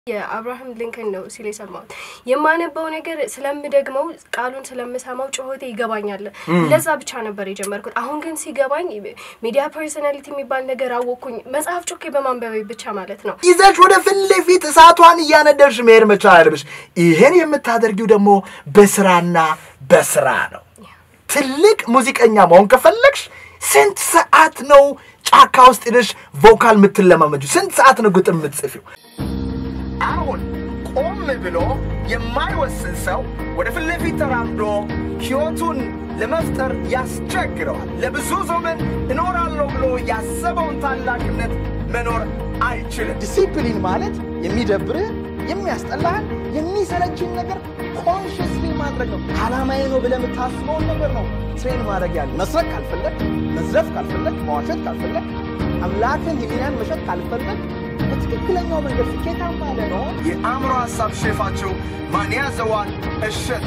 የአብርሃም ሊንከን ነው ሲል የሰማሁት። የማነበው ነገር ስለምደግመው ቃሉን ስለምሰማው ጩኸቴ ይገባኛል። ለዛ ብቻ ነበር የጀመርኩት። አሁን ግን ሲገባኝ ሚዲያ ፐርሶናሊቲ የሚባል ነገር አወቅኩኝ። መጽሐፍ ጮኬ በማንበቤ ብቻ ማለት ነው። ይዘሽ ወደ ፊት ለፊት እሳቷን እያነደርሽ መሄድ መቻል አለብሽ። ይህን የምታደርጊው ደግሞ በስራና በስራ ነው። ትልቅ ሙዚቀኛ መሆን ከፈለግሽ ስንት ሰዓት ነው ጫካ ውስጥ ሄደሽ ቮካል የምትለማመጁ? ስንት ሰዓት ነው ግጥም የምትጽፊው? አሁን ቆም ብሎ የማይወስን ሰው ወደ ፊት ለፊት ተራምዶ ሕይወቱን ለመፍጠር ያስቸግረዋል። ለብዙ ዘመን እኖራለሁ ብሎ ያሰበውን ታላቅነት መኖር አይችልም። ዲሲፕሊን ማለት የሚደብርህ የሚያስጠላህን የሚሰለችን ነገር ኮንሽስሊ ማድረግ ነው። ዓላማዬ ነው ብለህ የምታስበውን ነገር ነው ትሬን ማድረግ ያለ መስረቅ ካልፈለግ፣ መዝረፍ ካልፈለግ፣ መዋሸት ካልፈለግ፣ አምላክን ህሊናን መሸጥ ካልፈለግ በትክክለኛው መንገድ ስኬታማ ለመሆን የአእምሮ ሀሳብ ሼፋቸው ማን ያዘዋል እሸት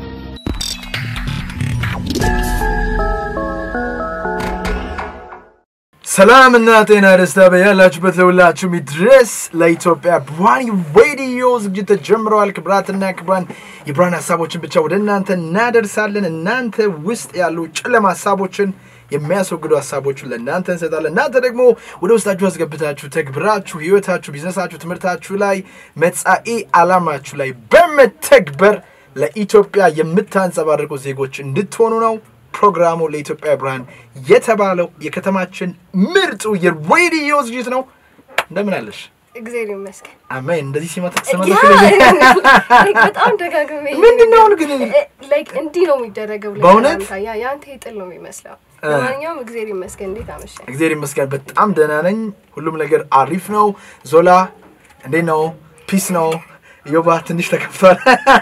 ሰላምና ጤና ደስታ በያላችሁበት ለሁላችሁም ይድረስ። ለኢትዮጵያ ብርሃን ሬዲዮ ዝግጅት ተጀምረዋል። ክብራትና ክብራን የብርሃን ሀሳቦችን ብቻ ወደ እናንተ እናደርሳለን። እናንተ ውስጥ ያሉ ጨለማ ሀሳቦችን የሚያስወግዱ ሀሳቦችን ለእናንተ እንሰጣለን። እናንተ ደግሞ ወደ ውስጣችሁ አስገብታችሁ ተግብራችሁ ህይወታችሁ፣ ቢዝነሳችሁ፣ ትምህርታችሁ ላይ መጻኢ ዓላማችሁ ላይ በመተግበር ለኢትዮጵያ የምታንጸባርቁ ዜጎች እንድትሆኑ ነው። ፕሮግራሙ ለኢትዮጵያ ብርሃን የተባለው የከተማችን ምርጡ የሬዲዮ ዝግጅት ነው። እንደምን አለሽ? እግዚአብሔር ይመስገን። አሜን። እንደዚህ ሲመጣ ያ ተሰማለሽ? like በጣም ደጋግሜ ምንድን ነው አሁን ግን? ላይክ እንዲህ ነው የሚደረገው። በእውነት? ለሰላምታ። ያ የአንተ የጥል ነው የሚመስለው። ለማንኛውም እግዚአብሔር ይመስገን። እንዴት አመሸ? እግዚአብሔር ይመስገን በጣም ደህና ነኝ። ሁሉም ነገር አሪፍ ነው። ዞላ እንዴት ነው? ፒስ ነው። ዮባ ትንሽ ተከፍቷል።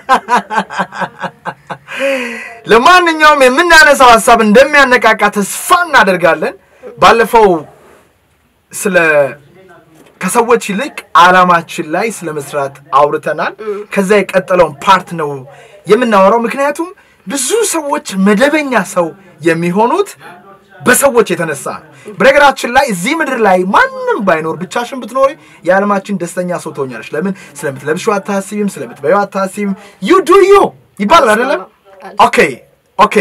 ለማንኛውም የምናነሳው ሀሳብ እንደሚያነቃቃ ተስፋ እናደርጋለን። ባለፈው ስለ ከሰዎች ይልቅ ዓላማችን ላይ ስለ መስራት አውርተናል። ከዛ የቀጠለውን ፓርት ነው የምናወራው። ምክንያቱም ብዙ ሰዎች መደበኛ ሰው የሚሆኑት በሰዎች የተነሳ ነው። በነገራችን ላይ እዚህ ምድር ላይ ማንም ባይኖር ብቻሽን ብትኖሪ የዓለማችን ደስተኛ ሰው ትሆኛለሽ። ለምን? ስለምትለብሺው አታስቢም፣ ስለምትበይው አታስቢም። ዩ ዱ ዩ ይባላል አይደለም? ኦኬ ኦኬ፣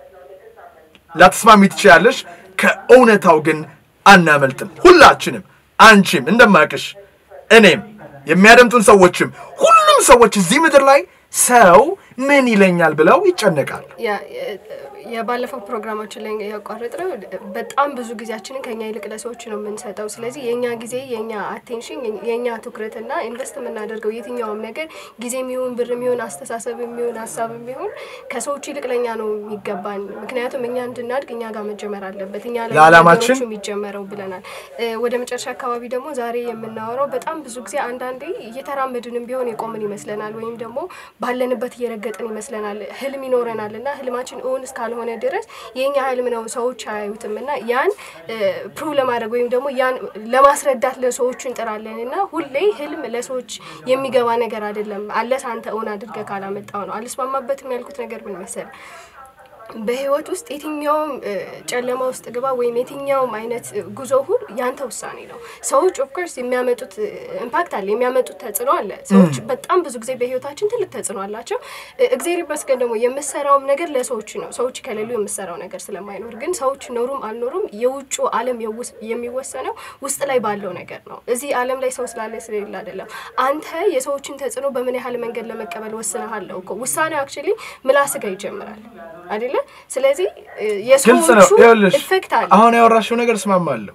ላትስማሚ ትችያለሽ። ከእውነታው ግን አናመልጥም። ሁላችንም፣ አንቺም እንደማቅሽ እኔም የሚያደምጡን ሰዎችም ሁሉም ሰዎች እዚህ ምድር ላይ ሰው ምን ይለኛል ብለው ይጨነቃል። ያ የባለፈው ፕሮግራማችን ላይ ያቋረጥነው በጣም ብዙ ጊዜያችንን ከኛ ይልቅ ለሰዎች ነው የምንሰጠው። ስለዚህ የእኛ ጊዜ፣ የእኛ አቴንሽን፣ የእኛ ትኩረትና ኢንቨስት የምናደርገው የትኛውም ነገር ጊዜ የሚሆን ብር የሚሆን አስተሳሰብ የሚሆን ሀሳብ የሚሆን ከሰዎች ይልቅ ለእኛ ነው የሚገባን። ምክንያቱም እኛ እንድናድግ እኛ ጋር መጀመር አለበት። እኛ ላይ ለዓላማችን ነገሮቹ የሚጀመረው ብለናል። እ፣ ወደ መጨረሻ አካባቢ ደግሞ ዛሬ የምናወራው በጣም ብዙ ጊዜ አንዳንዴ እየተራመድንም ቢሆን የቆምን ይመስለናል፣ ወይም ደግሞ ባለንበት እየረገጥን ይመስለናል። ህልም ይኖረናል እና ህልማችን እውን እስካልሆነ ድረስ የኛ ህልም ነው ሰዎች አያዩትም እና ያን ፕሩቭ ለማድረግ ወይም ደግሞ ያን ለማስረዳት ለሰዎቹ እንጥራለን እና ሁሌ ህልም ለሰዎች የሚገባ ነገር አይደለም። አለስ አንተ እውን አድርገህ ካላመጣው ነው። አልስማማበትም ያልኩት ነገር ምን መሰለህ? በህይወት ውስጥ የትኛውም እ፣ ጨለማ ውስጥ ግባ ወይም የትኛውም አይነት እ፣ ጉዞ ሁሉ ያንተ ውሳኔ ነው። ሰዎች ኦፍኮርስ የሚያመጡት ኢምፓክት አለ፣ የሚያመጡት ተጽዕኖ አለ። ሰዎች በጣም ብዙ ጊዜ በህይወታችን ትልቅ ተጽዕኖ አላቸው። እ፣ እግዚአብሔር ይመስገን ደግሞ የምሰራውም ነገር ለሰዎች ነው። ሰዎች ከሌሉ የምሰራው ነገር ስለማይኖር፣ ግን ሰዎች ኖሩም አልኖሩም የውጩ ዓለም የውስ- የሚወሰነው ውስጥ ላይ ባለው ነገር ነው። እዚህ ዓለም ላይ ሰው ስላለ ስለሌለ አይደለም። አንተ የሰዎችን ተጽዕኖ በምን ያህል መንገድ ለመቀበል ወስነሃለሁ እኮ። ውሳኔው አክቹዋሊ ምላስ ጋር ይጀምራል አይደለ? ስለዚህ እ፣ ግልጽ ነው። የሰዎቹ ይኸውልሽ ኢፌክት አለ። አሁን ያወራሽው ነገር እስማማለሁ።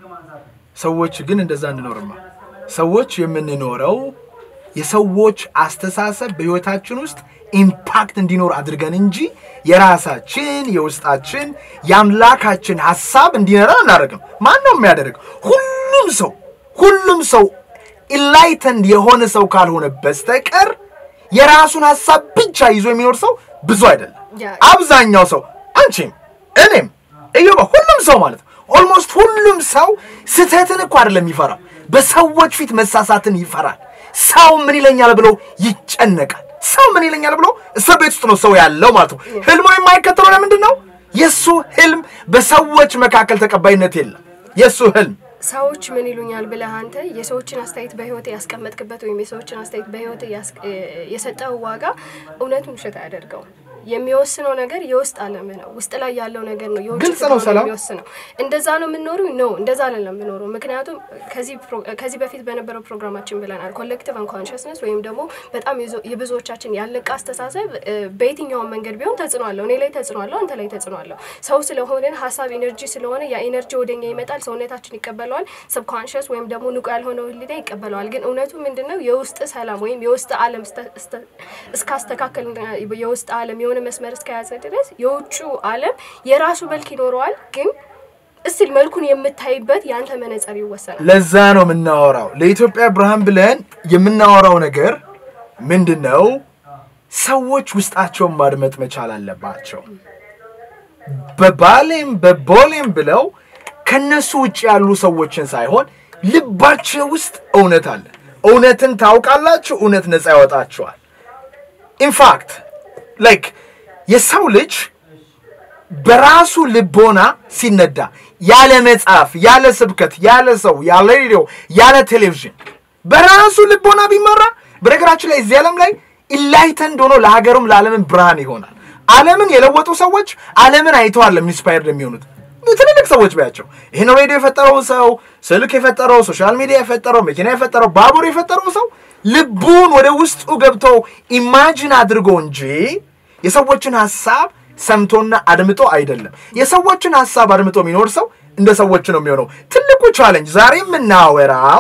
ሰዎች ግን እንደዛ እንኖርማ። ሰዎች የምንኖረው የሰዎች አስተሳሰብ በህይወታችን ውስጥ ኢምፓክት እንዲኖር አድርገን እንጂ የራሳችን የውስጣችን የአምላካችን ሀሳብ እንዲኖረን አናደርግም። ማን ነው የሚያደርግ? ሁሉም ሰው ሁሉም ሰው ኢንላይተንድ የሆነ ሰው ካልሆነ በስተቀር የራሱን ሀሳብ ብቻ ይዞ የሚኖር ሰው ብዙ አይደለም። ያ- አብዛኛው ሰው አንቺም፣ እኔም፣ እዮባ ሁሉም ሰው ማለት ነው። ኦልሞስት ሁሉም ሰው ስህተትን እኮ አይደለም ይፈራል፣ በሰዎች ፊት መሳሳትን ይፈራል። ሰው ምን ይለኛል ብሎ ይጨነቃል። ሰው ምን ይለኛል ብሎ እስር ቤት ውስጥ ነው ሰው ያለው ማለት ነው። ህልሞ የማይከተለው ለምንድን ነው? የእሱ ህልም በሰዎች መካከል ተቀባይነት የለም። የእሱ ህልም ሰዎች ምን ይሉኛል ብለህ አንተ የሰዎችን አስተያየት በህይወት ያስቀመጥክበት ወይም የሰዎችን አስተያየት በህይወት የሰጠው ዋጋ እውነቱን ውሸት አያደርገውም። የሚወስነው ነገር የውስጥ ዓለም ነው። ውስጥ ላይ ያለው ነገር ነው የውጭ ግልጽ ነው። ፍቅር ሰላም የሚወስነው። እንደዛ ነው የምንኖረው ነው እንደዛ አይደለም የምኖረው። ምክንያቱም ከዚህ ፕሮ- ከዚህ በፊት በነበረው ፕሮግራማችን ብለናል። ኮሌክቲቭ አንኮንሽስነስ ወይም ደግሞ በጣም የዞ- የብዙዎቻችን ያለቀ አስተሳሰብ እ፣ በየትኛውም መንገድ ቢሆን ተጽዕኖ አለው። እኔ ላይ ተጽዕኖ አለው፣ አንተ ላይ ተጽዕኖ አለው። ሰው ስለሆነን ሀሳብ ኢነርጂ ስለሆነ ያ ኢነርጂ ወደኛ ይመጣል፣ ሰውነታችን ይቀበለዋል። ሰብኮንሽስ ወይም ደግሞ ንቁ ያልሆነው ህሊና ይቀበለዋል። ግን እውነቱ ምንድነው? የውስጥ ሰላም ወይም የውስጥ ዓለም እስተ- እስተ- እስካስተካከል የውስጥ ዓለም የሆነ መስመር እስከያዘ ድረስ የውጩ ዓለም የራሱ መልክ ይኖረዋል። ግን እስቲል መልኩን የምታይበት የአንተ መነጽር ይወሰናል። ለዛ ነው የምናወራው። ለኢትዮጵያ ብርሃን ብለን የምናወራው ነገር ምንድን ነው? ሰዎች ውስጣቸውን ማድመጥ መቻል አለባቸው። በባሌም በቦሌም ብለው ከነሱ ውጭ ያሉ ሰዎችን ሳይሆን ልባቸው ውስጥ እውነት አለ። እውነትን ታውቃላችሁ፣ እውነት ነፃ ያወጣችኋል። ኢንፋክት ላይክ የሰው ልጅ በራሱ ልቦና ሲነዳ ያለ መጽሐፍ፣ ያለ ስብከት፣ ያለ ሰው፣ ያለ ሬዲዮ፣ ያለ ቴሌቪዥን በራሱ ልቦና ቢመራ በነገራችን ላይ እዚህ ዓለም ላይ ኢላይተንድ ሆኖ ለሀገሩም ለዓለምን ብርሃን ይሆናል። ዓለምን የለወጡ ሰዎች ዓለምን አይተዋል ኢንስፓየርድ የሚሆኑት ትልልቅ ሰዎች ባያቸው ይህን ሬዲዮ የፈጠረው ሰው፣ ስልክ የፈጠረው፣ ሶሻል ሚዲያ የፈጠረው፣ መኪና የፈጠረው፣ ባቡር የፈጠረው ሰው ልቡን ወደ ውስጡ ገብቶ ኢማጂን አድርጎ እንጂ የሰዎችን ሀሳብ ሰምቶና አድምጦ አይደለም። የሰዎችን ሀሳብ አድምጦ የሚኖር ሰው እንደ ሰዎች ነው የሚሆነው። ትልቁ ቻለንጅ ዛሬ የምናወራው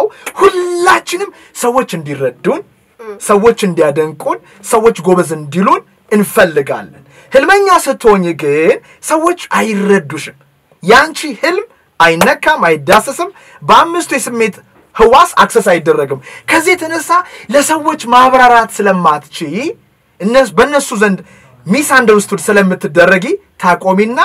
ሁላችንም ሰዎች እንዲረዱን፣ ሰዎች እንዲያደንቁን፣ ሰዎች ጎበዝ እንዲሉን እንፈልጋለን። ህልመኛ ስትሆኝ ግን ሰዎች አይረዱሽም። ያንቺ ህልም አይነካም፣ አይዳሰስም። በአምስቱ የስሜት ህዋስ አክሰስ አይደረግም። ከዚህ የተነሳ ለሰዎች ማብራራት ስለማትቺ እነሱ በእነሱ ዘንድ ሚስ አንደርስቱድ ስለምትደረጊ ታቆሚና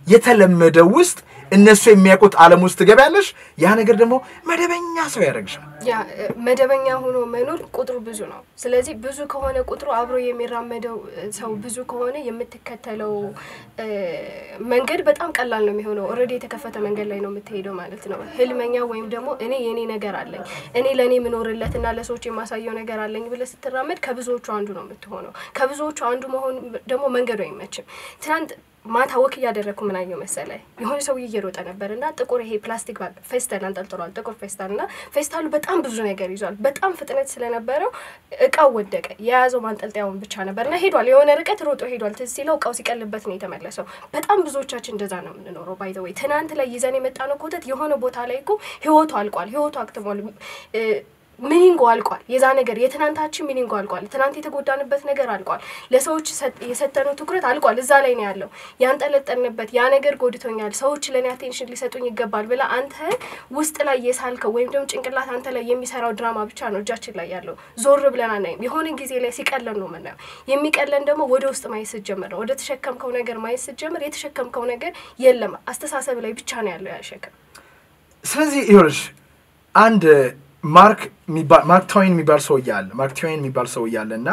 የተለመደው ውስጥ እነሱ የሚያውቁት ዓለም ውስጥ ትገቢያለሽ። ያ ነገር ደግሞ መደበኛ ሰው ያደርግሻል። ያ እ፣ መደበኛ ሆኖ መኖር ቁጥሩ ብዙ ነው። ስለዚህ ብዙ ከሆነ ቁጥሩ አብሮ የሚራመደው እ፣ ሰው ብዙ ከሆነ የምትከተለው እ፣ መንገድ በጣም ቀላል ነው የሚሆነው። ኦልሬዲ የተከፈተ መንገድ ላይ ነው የምትሄደው ማለት ነው። ህልመኛ ወይም ደግሞ እኔ የኔ ነገር አለኝ እኔ ለእኔ የምኖርለት እና ለሰዎች የማሳየው ነገር አለኝ ብለህ ስትራመድ ከብዙዎቹ አንዱ ነው የምትሆነው። ከብዙዎቹ አንዱ መሆን ደግሞ መንገዱ አይመችም። ትናንት ማታ ወክ እያደረግኩ ምን አየሁ መሰለ የሆነ ሰውዬ እየሮጠ ነበር እና ጥቁር ይሄ ፕላስቲክ ባግ ፌስታል አንጠልጥሏል። ጥቁር ፌስታል እና ፌስታሉ በጣም ብዙ ነገር ይዟል። በጣም ፍጥነት ስለነበረው እቃው ወደቀ። የያዘው ማንጠልጠያውን ብቻ ነበር እና ሄዷል። የሆነ ርቀት ሮጦ ሄዷል። ትዝ ሲለው እቃው ሲቀልበት ነው የተመለሰው። በጣም ብዙዎቻችን እንደዛ ነው የምንኖረው። ባይ ዘ ወይ ትናንት ላይ ይዘን የመጣ ነው ኮተት የሆነ ቦታ ላይ እኮ ህይወቱ አልቋል። ህይወቱ አክትሟል። እ፣ ሚኒንጎ አልቋል። የዛ ነገር የትናንታችን ሚኒንጎ አልቋል። ትናንት የተጎዳንበት ነገር አልቋል። ለሰዎች ሰጥ- የሰጠነው ትኩረት አልቋል። እዛ ላይ ነው ያለው። ያንጠለጠንበት ያ ነገር ጎድቶኛል፣ ሰዎች ለእኔ አቴንሽን ሊሰጡኝ ይገባል ብለህ አንተ ውስጥ ላይ የሳልከው ወይም ደግሞ ጭንቅላት አንተ ላይ የሚሰራው ድራማ ብቻ ነው እጃችን ላይ ያለው። ዞር ብለን አናይም። የሆነ ጊዜ ላይ ሲቀለን ነው የምናየው። የሚቀለን ደግሞ ወደ ውስጥ ማየት ስትጀምር ነው። ወደ ተሸከምከው ነገር ማየት ስትጀምር የተሸከምከው ነገር የለም፣ አስተሳሰብ ላይ ብቻ ነው ያለው ያሸከም ስለዚህ ይኸውልሽ አንድ ማርክ የሚባል ማርክ ትዌይን የሚባል ሰው እያለ ማርክ ትዌይን የሚባል ሰው እያለ እና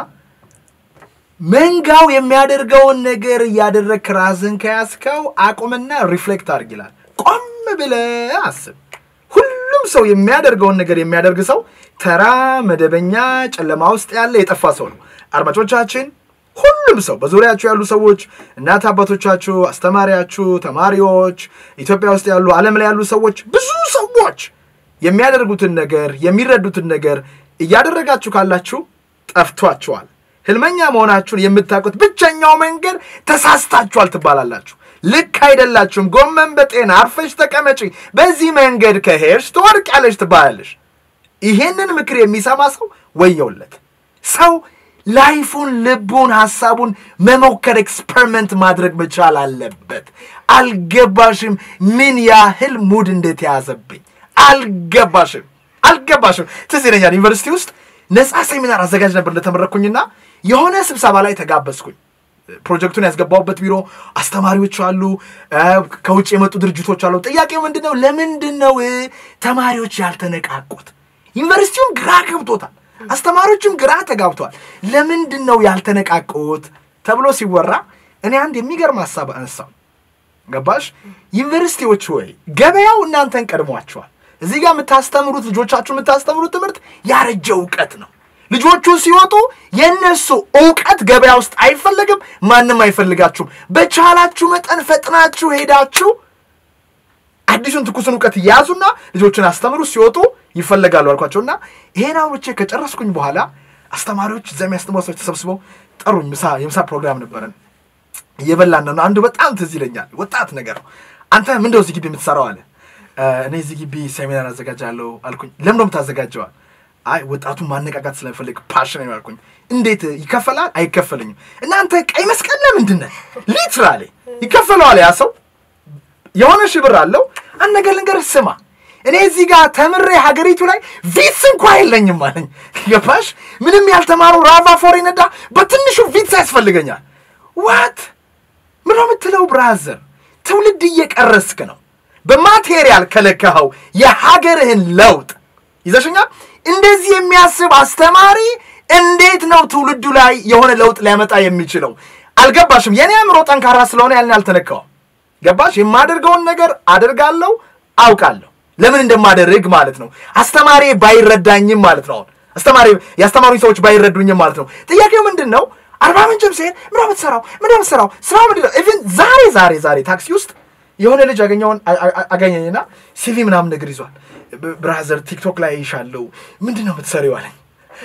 መንጋው የሚያደርገውን ነገር እያደረግክ ራስን ከያዝከው አቁምና ሪፍሌክት አድርግ ይላል። ቆም ብለህ አስብ። ሁሉም ሰው የሚያደርገውን ነገር የሚያደርግ ሰው ተራ መደበኛ ጨለማ ውስጥ ያለ የጠፋ ሰው ነው። አድማጮቻችን፣ ሁሉም ሰው በዙሪያችሁ ያሉ ሰዎች፣ እናት አባቶቻችሁ፣ አስተማሪያችሁ፣ ተማሪዎች፣ ኢትዮጵያ ውስጥ ያሉ ዓለም ላይ ያሉ ሰዎች፣ ብዙ ሰዎች የሚያደርጉትን ነገር የሚረዱትን ነገር እያደረጋችሁ ካላችሁ ጠፍቷችኋል። ህልመኛ መሆናችሁን የምታውቁት ብቸኛው መንገድ ተሳስታችኋል ትባላላችሁ። ልክ አይደላችሁም። ጎመን በጤና አርፈሽ ተቀመጪ፣ በዚህ መንገድ ከሄድሽ ትወድቂያለሽ ትባላለሽ። ይሄንን ምክር የሚሰማ ሰው ወየውለት። ሰው ላይፉን፣ ልቡን፣ ሀሳቡን መሞከር ኤክስፐሪመንት ማድረግ መቻል አለበት። አልገባሽም ምን ያህል ሙድ እንደተያዘብኝ አልገባሽም አልገባሽም። ትዝ ይለኛል ዩኒቨርሲቲ ውስጥ ነፃ ሴሚናር አዘጋጅ ነበር እንደተመረኩኝና የሆነ ስብሰባ ላይ ተጋበዝኩኝ። ፕሮጀክቱን ያስገባሁበት ቢሮ አስተማሪዎች አሉ፣ እ፣ ከውጭ የመጡ ድርጅቶች አሉ። ጥያቄው ምንድን ነው? ለምንድን ነው እ፣ ተማሪዎች ያልተነቃቁት? ዩኒቨርሲቲውም ግራ ገብቶታል፣ አስተማሪዎችም ግራ ተጋብተዋል። ለምንድን ነው ያልተነቃቁት ተብሎ ሲወራ እኔ አንድ የሚገርም ሀሳብ አነሳው። ገባሽ? ዩኒቨርሲቲዎች ወይ ገበያው እናንተን ቀድሟቸዋል። እዚህ ጋር የምታስተምሩት ልጆቻችሁ የምታስተምሩት ትምህርት ያረጀ እውቀት ነው። ልጆቹ ሲወጡ የእነሱ እውቀት ገበያ ውስጥ አይፈለግም፣ ማንም አይፈልጋችሁም። በቻላችሁ መጠን ፈጥናችሁ ሄዳችሁ አዲሱን ትኩስን እውቀት ያዙና ልጆችን አስተምሩ። ሲወጡ ይፈለጋሉ አልኳቸው እና ይሄን አውርቼ ከጨረስኩኝ በኋላ አስተማሪዎች እዛ የሚያስተምሩ ሰዎች ተሰብስበው ጠሩኝ። ምሳ የምሳ ፕሮግራም ነበረን እየበላን ነው። አንዱ በጣም ትዝ ይለኛል። ወጣት ነገር ነው። አንተ ምንድነው እዚህ ግቢ የምትሰራው አለ። እኔ እዚህ ግቢ ሴሚናር አዘጋጃለሁ አልኩኝ። ለምን ነው የምታዘጋጀዋል? አይ ወጣቱን ማነቃቃት ስለምፈልግ ፓሽን ነው አልኩኝ። እንዴት ይከፈላል? አይከፈልኝም። እናንተ ቀይ መስቀል ለምንድን ነህ? ሊትራሊ ይከፈለዋል ያ ሰው የሆነ ሺህ ብር አለው። አንድ ነገር ልንገርህ ስማ፣ እኔ እዚህ ጋር ተምሬ ሀገሪቱ ላይ ቪትስ እንኳ የለኝም አለኝ። ገባሽ? ምንም ያልተማሩ ራቫ ፎር ነዳ በትንሹ ቪትስ ያስፈልገኛል። ዋት ምን ነው የምትለው? ብራዘር ትውልድ እየቀረስክ ነው። በማቴሪያል ከለካኸው የሀገርህን ለውጥ ይዘሽኛል። እንደዚህ የሚያስብ አስተማሪ እንዴት ነው ትውልዱ ላይ የሆነ ለውጥ ሊያመጣ የሚችለው? አልገባሽም? የኔ አእምሮ ጠንካራ ስለሆነ ያልን አልተነካውም። ገባሽ? የማደርገውን ነገር አደርጋለሁ፣ አውቃለሁ ለምን እንደማደርግ ማለት ነው። አስተማሪ ባይረዳኝም ማለት ነው። አስተማሪ የአስተማሪኝ ሰዎች ባይረዱኝም ማለት ነው። ጥያቄው ምንድን ነው? አርባ ምንጭም ሲሄድ ምንድን ነው የምትሰራው? ምንድን ነው የምትሰራው? ስራው ምንድን ነው? ኢቭን ዛሬ ዛሬ ዛሬ ታክሲ ውስጥ የሆነ ልጅ አገኘውን አገኘኝና ሲቪ ምናምን ነገር ይዟል። ብራዘር ቲክቶክ ላይ ይሻለው ምንድን ነው የምትሰሪው አለኝ።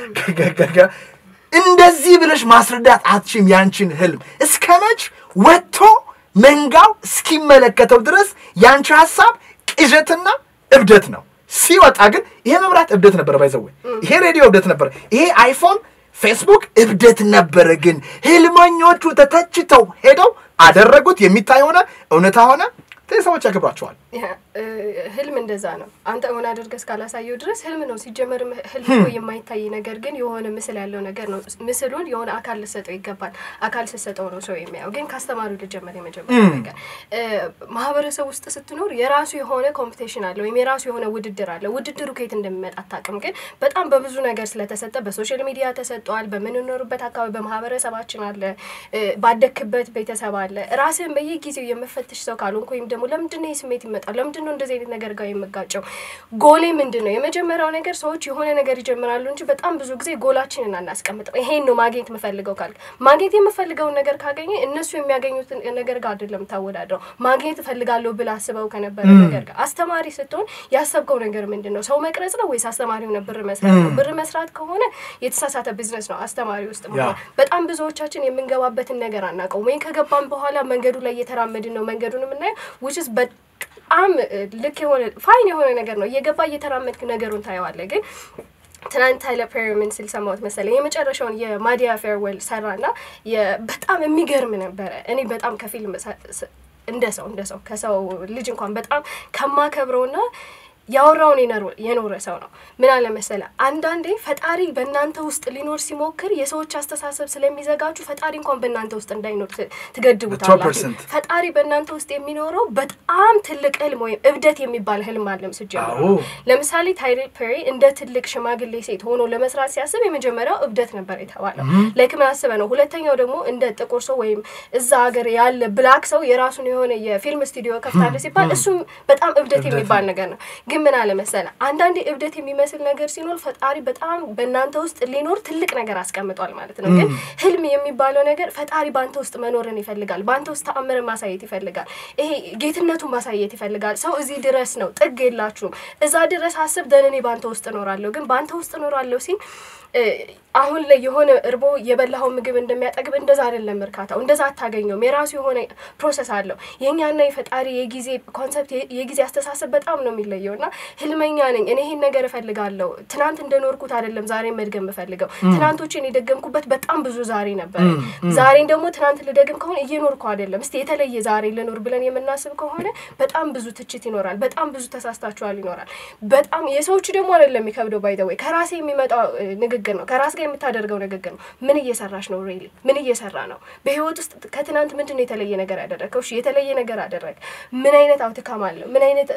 እንደዚህ ብለሽ ማስረዳት አትችም ያንቺን ህልም እስከ መች ወጥቶ መንጋው እስኪመለከተው ድረስ ያንቺ ሀሳብ ቅዠትና እብደት ነው። ሲወጣ ግን ይሄ መብራት እብደት ነበረ፣ ባይዘወ ይሄ ሬዲዮ እብደት ነበረ፣ ይሄ አይፎን ፌስቡክ እብደት ነበረ። ግን ህልመኞቹ ተተችተው ሄደው አደረጉት። የሚታይ ሆነ፣ እውነታ ሆነ። ሰዎች ያከብሯቸዋል። ህልም እንደዛ ነው። አንተ እውን አድርገህ እስካላሳየው ድረስ ህልም ነው። ሲጀመር ህልም እኮ የማይታይ ነገር ግን የሆነ ምስል ያለው ነገር ነው። ምስሉን የሆነ አካል ልሰጠው ይገባል። አካል ስሰጠው ነው ሰው የሚያየው። ግን ከአስተማሪው ልጀመር። የመጀመሪያ ነገር ማህበረሰብ ውስጥ ስትኖር የራሱ የሆነ ኮምፒቴሽን አለ ወይም የራሱ የሆነ ውድድር አለ። ውድድሩ ከየት እንደሚመጣ አታውቅም። ግን በጣም በብዙ ነገር ስለተሰጠ በሶሻል ሚዲያ ተሰጠዋል። በምንኖርበት አካባቢ በማህበረሰባችን አለ፣ ባደክበት ቤተሰብ አለ። ራስህን በየጊዜው የምፈትሽ ሰው ካልሆንክ ወይም ደግሞ ለምንድን ነው ስሜት ይመጣል? ለምንድን ነው እንደዚህ አይነት ነገር ጋር የምጋጨው? ጎሌ ምንድን ነው? የመጀመሪያው ነገር ሰዎች የሆነ ነገር ይጀምራሉ እንጂ በጣም ብዙ ጊዜ ጎላችንን አናስቀምጠው። ይሄን ነው ማግኘት የምፈልገው ካል ማግኘት የምፈልገውን ነገር ካገኘ እነሱ የሚያገኙትን ነገር ጋር አይደለም ታወዳድረው። ማግኘት እፈልጋለሁ ብለህ አስበው ከነበረ ነገር ጋር አስተማሪ ስትሆን ያሰብከው ነገር ምንድን ነው? ሰው መቅረጽ ነው ወይስ አስተማሪ ሆነ ብር መስራት ነው? ብር መስራት ከሆነ የተሳሳተ ቢዝነስ ነው አስተማሪ ውስጥ መሆን። በጣም ብዙዎቻችን የምንገባበትን ነገር አናውቀውም። ወይም ከገባን በኋላ መንገዱ ላይ እየተራመድን ነው መንገዱን የምናየው ውችስ በጣም ልክ የሆነ ፋይን የሆነ ነገር ነው። እየገባ እየተራመድክ ነገሩን ታየዋለህ። ግን ትናንት ታይለር ፐሪ ምን ሲል ሰማሁት መሰለኝ የመጨረሻውን የማዲያ ፌርዌል ሰራና በጣም የሚገርም ነበረ። እኔ በጣም ከፊልም እንደ ሰው እንደ ሰው ከሰው ልጅ እንኳን በጣም ከማከብረውና ያወራውን የኖረ ሰው ነው። ምን አለ መሰለ፣ አንዳንዴ ፈጣሪ በእናንተ ውስጥ ሊኖር ሲሞክር የሰዎች አስተሳሰብ ስለሚዘጋጁ ፈጣሪ እንኳን በእናንተ ውስጥ እንዳይኖር ትገድቡታላችሁ። ፈጣሪ በእናንተ ውስጥ የሚኖረው በጣም ትልቅ ህልም ወይም እብደት የሚባል ህልም አለም ስጀምሩ። ለምሳሌ ታይለር ፐሪ እንደ ትልቅ ሽማግሌ ሴት ሆኖ ለመስራት ሲያስብ የመጀመሪያው እብደት ነበር የተባለው። ላይክ ምን አስበ ነው። ሁለተኛው ደግሞ እንደ ጥቁር ሰው ወይም እዛ ሀገር ያለ ብላክ ሰው የራሱን የሆነ የፊልም ስቱዲዮ ከፍታለ ሲባል እሱም በጣም እብደት የሚባል ነገር ነው። ግን ምን አለ መሰለ አንዳንዴ እብደት የሚመስል ነገር ሲኖር ፈጣሪ በጣም በእናንተ ውስጥ ሊኖር ትልቅ ነገር አስቀምጧል ማለት ነው። ግን ህልም የሚባለው ነገር ፈጣሪ በአንተ ውስጥ መኖርን ይፈልጋል። በአንተ ውስጥ ተአምርን ማሳየት ይፈልጋል። ይሄ ጌትነቱን ማሳየት ይፈልጋል። ሰው እዚህ ድረስ ነው፣ ጥግ የላችሁም። እዛ ድረስ አስብ ደን እኔ በአንተ ውስጥ እኖራለሁ። ግን በአንተ ውስጥ እኖራለሁ ሲል አሁን ላይ የሆነ እርቦ የበላኸው ምግብ እንደሚያጠግብ እንደዛ አይደለም እርካታው። እንደዛ አታገኘውም። የራሱ የሆነ ፕሮሰስ አለው። የእኛና የፈጣሪ የጊዜ ኮንሰፕት የጊዜ አስተሳሰብ በጣም ነው የሚለየው እና ህልመኛ ነኝ እኔ ይሄን ነገር እፈልጋለሁ። ትናንት እንደኖርኩት አይደለም ዛሬ መድገም የምፈልገው። ትናንቶችን የደገምኩበት በጣም ብዙ ዛሬ ነበር። ዛሬን ደግሞ ትናንት ልደግም ከሆነ እየኖርኩ አይደለም። እስቲ የተለየ ዛሬ ልኖር ብለን የምናስብ ከሆነ በጣም ብዙ ትችት ይኖራል። በጣም ብዙ ተሳስታችኋል ይኖራል። በጣም የሰዎቹ ደግሞ አይደለም የሚከብደው ባይዘወይ ከራሴ የሚመጣው ንግግር ነው። ከራስ ጋር የምታደርገው ንግግር ነው። ምን እየሰራሽ ነው? ሬሊ ምን እየሰራ ነው? በህይወት ውስጥ ከትናንት ምንድን ነው የተለየ ነገር ያደረግከው? እሺ የተለየ ነገር አደረግ። ምን አይነት አውትካም አለው? ምን አይነት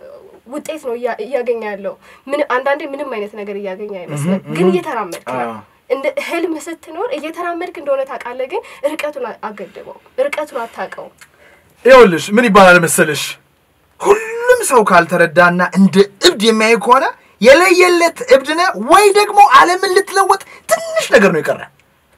ውጤት ነው እያገኘ ያለው? ምን አንዳንዴ ምንም አይነት ነገር እያገኘ አይመስልም፣ ግን እየተራመድክ ነው። እንደ ህልም ስትኖር እየተራመድክ እንደሆነ ታውቃለህ፣ ግን ርቀቱን አገድበው፣ ርቀቱን አታውቀው። ይኸውልሽ ምን ይባላል መሰለሽ ሁሉም ማንም ሰው ካልተረዳና እንደ እብድ የሚያይ ከሆነ የለየለት እብድ ነህ ወይ ደግሞ ዓለምን ልትለወጥ ትንሽ ነገር ነው የቀረ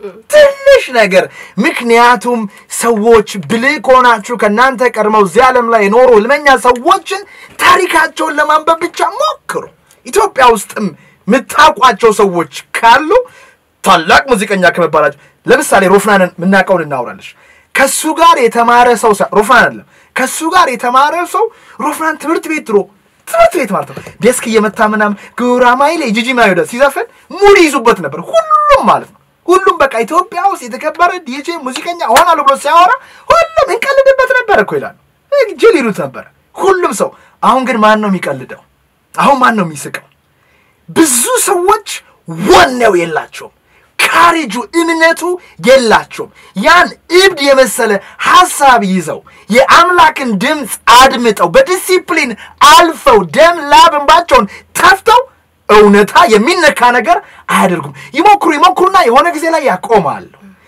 ትንሽ ነገር። ምክንያቱም ሰዎች ብልህ ከሆናችሁ ከእናንተ ቀድመው እዚህ ዓለም ላይ የኖሩ ህልመኛ ሰዎችን ታሪካቸውን ለማንበብ ብቻ ሞክሩ። ኢትዮጵያ ውስጥም የምታውቋቸው ሰዎች ካሉ ታላቅ ሙዚቀኛ ከመባላቸው ለምሳሌ ሮፍናንን የምናውቀውን እናውራለች። ከሱ ጋር የተማረ ሰው ሳ- ሮፍናን አይደለም ከሱ ጋር የተማረ ሰው ሮፍናን ትምህርት ቤት ድሮ ትምህርት ቤት ማለት ነው ዴስክ እየመታ ምናምን ጉራማይሌ ጂጂ ማዮደ ሲዘፍን ሙድ ይዙበት ነበር ሁሉም ማለት ነው ሁሉም በቃ ኢትዮጵያ ውስጥ የተከበረ ዲጄ ሙዚቀኛ እሆናለሁ ብሎ ሲያወራ ሁሉም እንቀልድበት ነበር እኮ ይላሉ ጅል ይሉት ነበር ሁሉም ሰው አሁን ግን ማን ነው የሚቀልደው አሁን ማን ነው የሚስቀው ብዙ ሰዎች ወኔው የላቸውም ካሬጁ እምነቱ የላቸውም ያን እብድ የመሰለ ሐሳብ ይዘው የአምላክን ድምፅ አድምጠው በዲሲፕሊን አልፈው ደም ላብ እንባቸውን ተፍተው እውነታ የሚነካ ነገር አያደርጉም ይሞክሩ ይሞክሩና የሆነ ጊዜ ላይ ያቆማሉ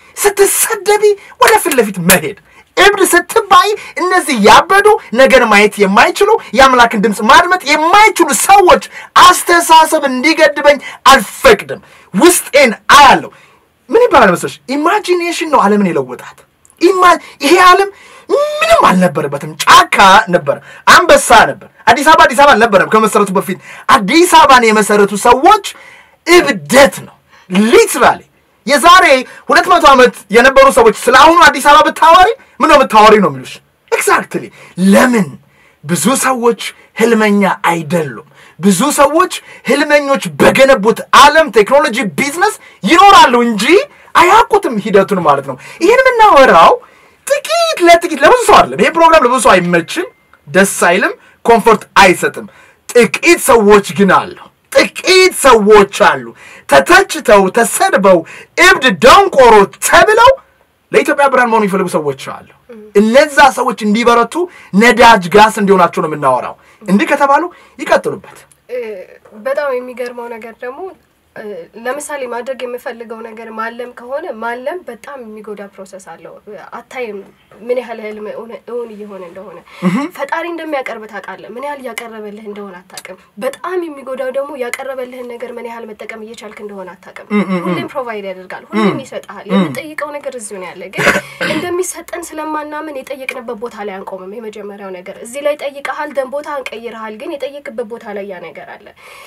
ስትሰደቢ ወደ ፊት ለፊት መሄድ እብድ ስትባይ እነዚህ ያበዱ ነገን ማየት የማይችሉ የአምላክን ድምፅ ማድመጥ የማይችሉ ሰዎች አስተሳሰብ እንዲገድበኝ አልፈቅድም ውስጤን አያለሁ ምን ይባላል መሰለሽ ኢማጂኔሽን ነው ዓለምን የለወጣት ኢማ- ይሄ ዓለም ምንም አልነበረበትም ጫካ ነበር አንበሳ ነበር አዲስ አበባ አዲስ አበባ አልነበረም ከመሰረቱ በፊት አዲስ አበባን የመሰረቱ ሰዎች እብደት ነው ሊትራሊ የዛሬ ሁለት መቶ ዓመት የነበሩ ሰዎች ስለ አሁኑ አዲስ አበባ ብታወሪ ምን ነው ብታወሪ ነው የሚሉሽ ኤግዛክትሊ ለምን ብዙ ሰዎች ህልመኛ አይደሉም ብዙ ሰዎች ህልመኞች በገነቡት ዓለም ቴክኖሎጂ ቢዝነስ ይኖራሉ እንጂ አያውቁትም ሂደቱን ማለት ነው ይህን የምናወራው ጥቂት ለጥቂት ለብዙ ሰው አይደለም ይሄ ፕሮግራም ለብዙ ሰው አይመችም ደስ አይልም ኮምፎርት አይሰጥም ጥቂት ሰዎች ግን አሉ ጥቂት ሰዎች አሉ ተተችተው ተሰድበው እብድ ደንቆሮ ተብለው ለኢትዮጵያ ብርሃን መሆኑ የሚፈልጉ ሰዎች አሉ እነዛ ሰዎች እንዲበረቱ ነዳጅ ጋስ እንዲሆናቸው ነው የምናወራው እንዲህ ከተባሉ ይቀጥሉበት እ፣ በጣም የሚገርመው ነገር ደግሞ እ፣ ለምሳሌ ማድረግ የምፈልገው ነገር ማለም ከሆነ ማለም በጣም የሚጎዳ ፕሮሰስ አለው። አታይም ምን ያህል ህልም እውን- እውን እየሆነ እንደሆነ። ፈጣሪ እንደሚያቀርብ ታውቃለህ፣ ምን ያህል እያቀረበልህ እንደሆነ አታውቅም። በጣም የሚጎዳው ደግሞ ያቀረበልህን ነገር ምን ያህል መጠቀም እየቻልክ እንደሆነ አታውቅም። ሁሌም ፕሮቫይድ ያደርጋል፣ ሁሌም ይሰጥሃል። የምጠይቀው ነገር እዚሁ ነው ያለ፣ ግን እንደሚሰጠን ስለማናምን የጠየቅንበት ቦታ ላይ አንቆምም። የመጀመሪያው ነገር እዚህ ላይ ጠይቀሃል፣ ደን ቦታ እንቀይርሃል፣ ግን የጠየቅበት ቦታ ላይ ያ ነገር አለ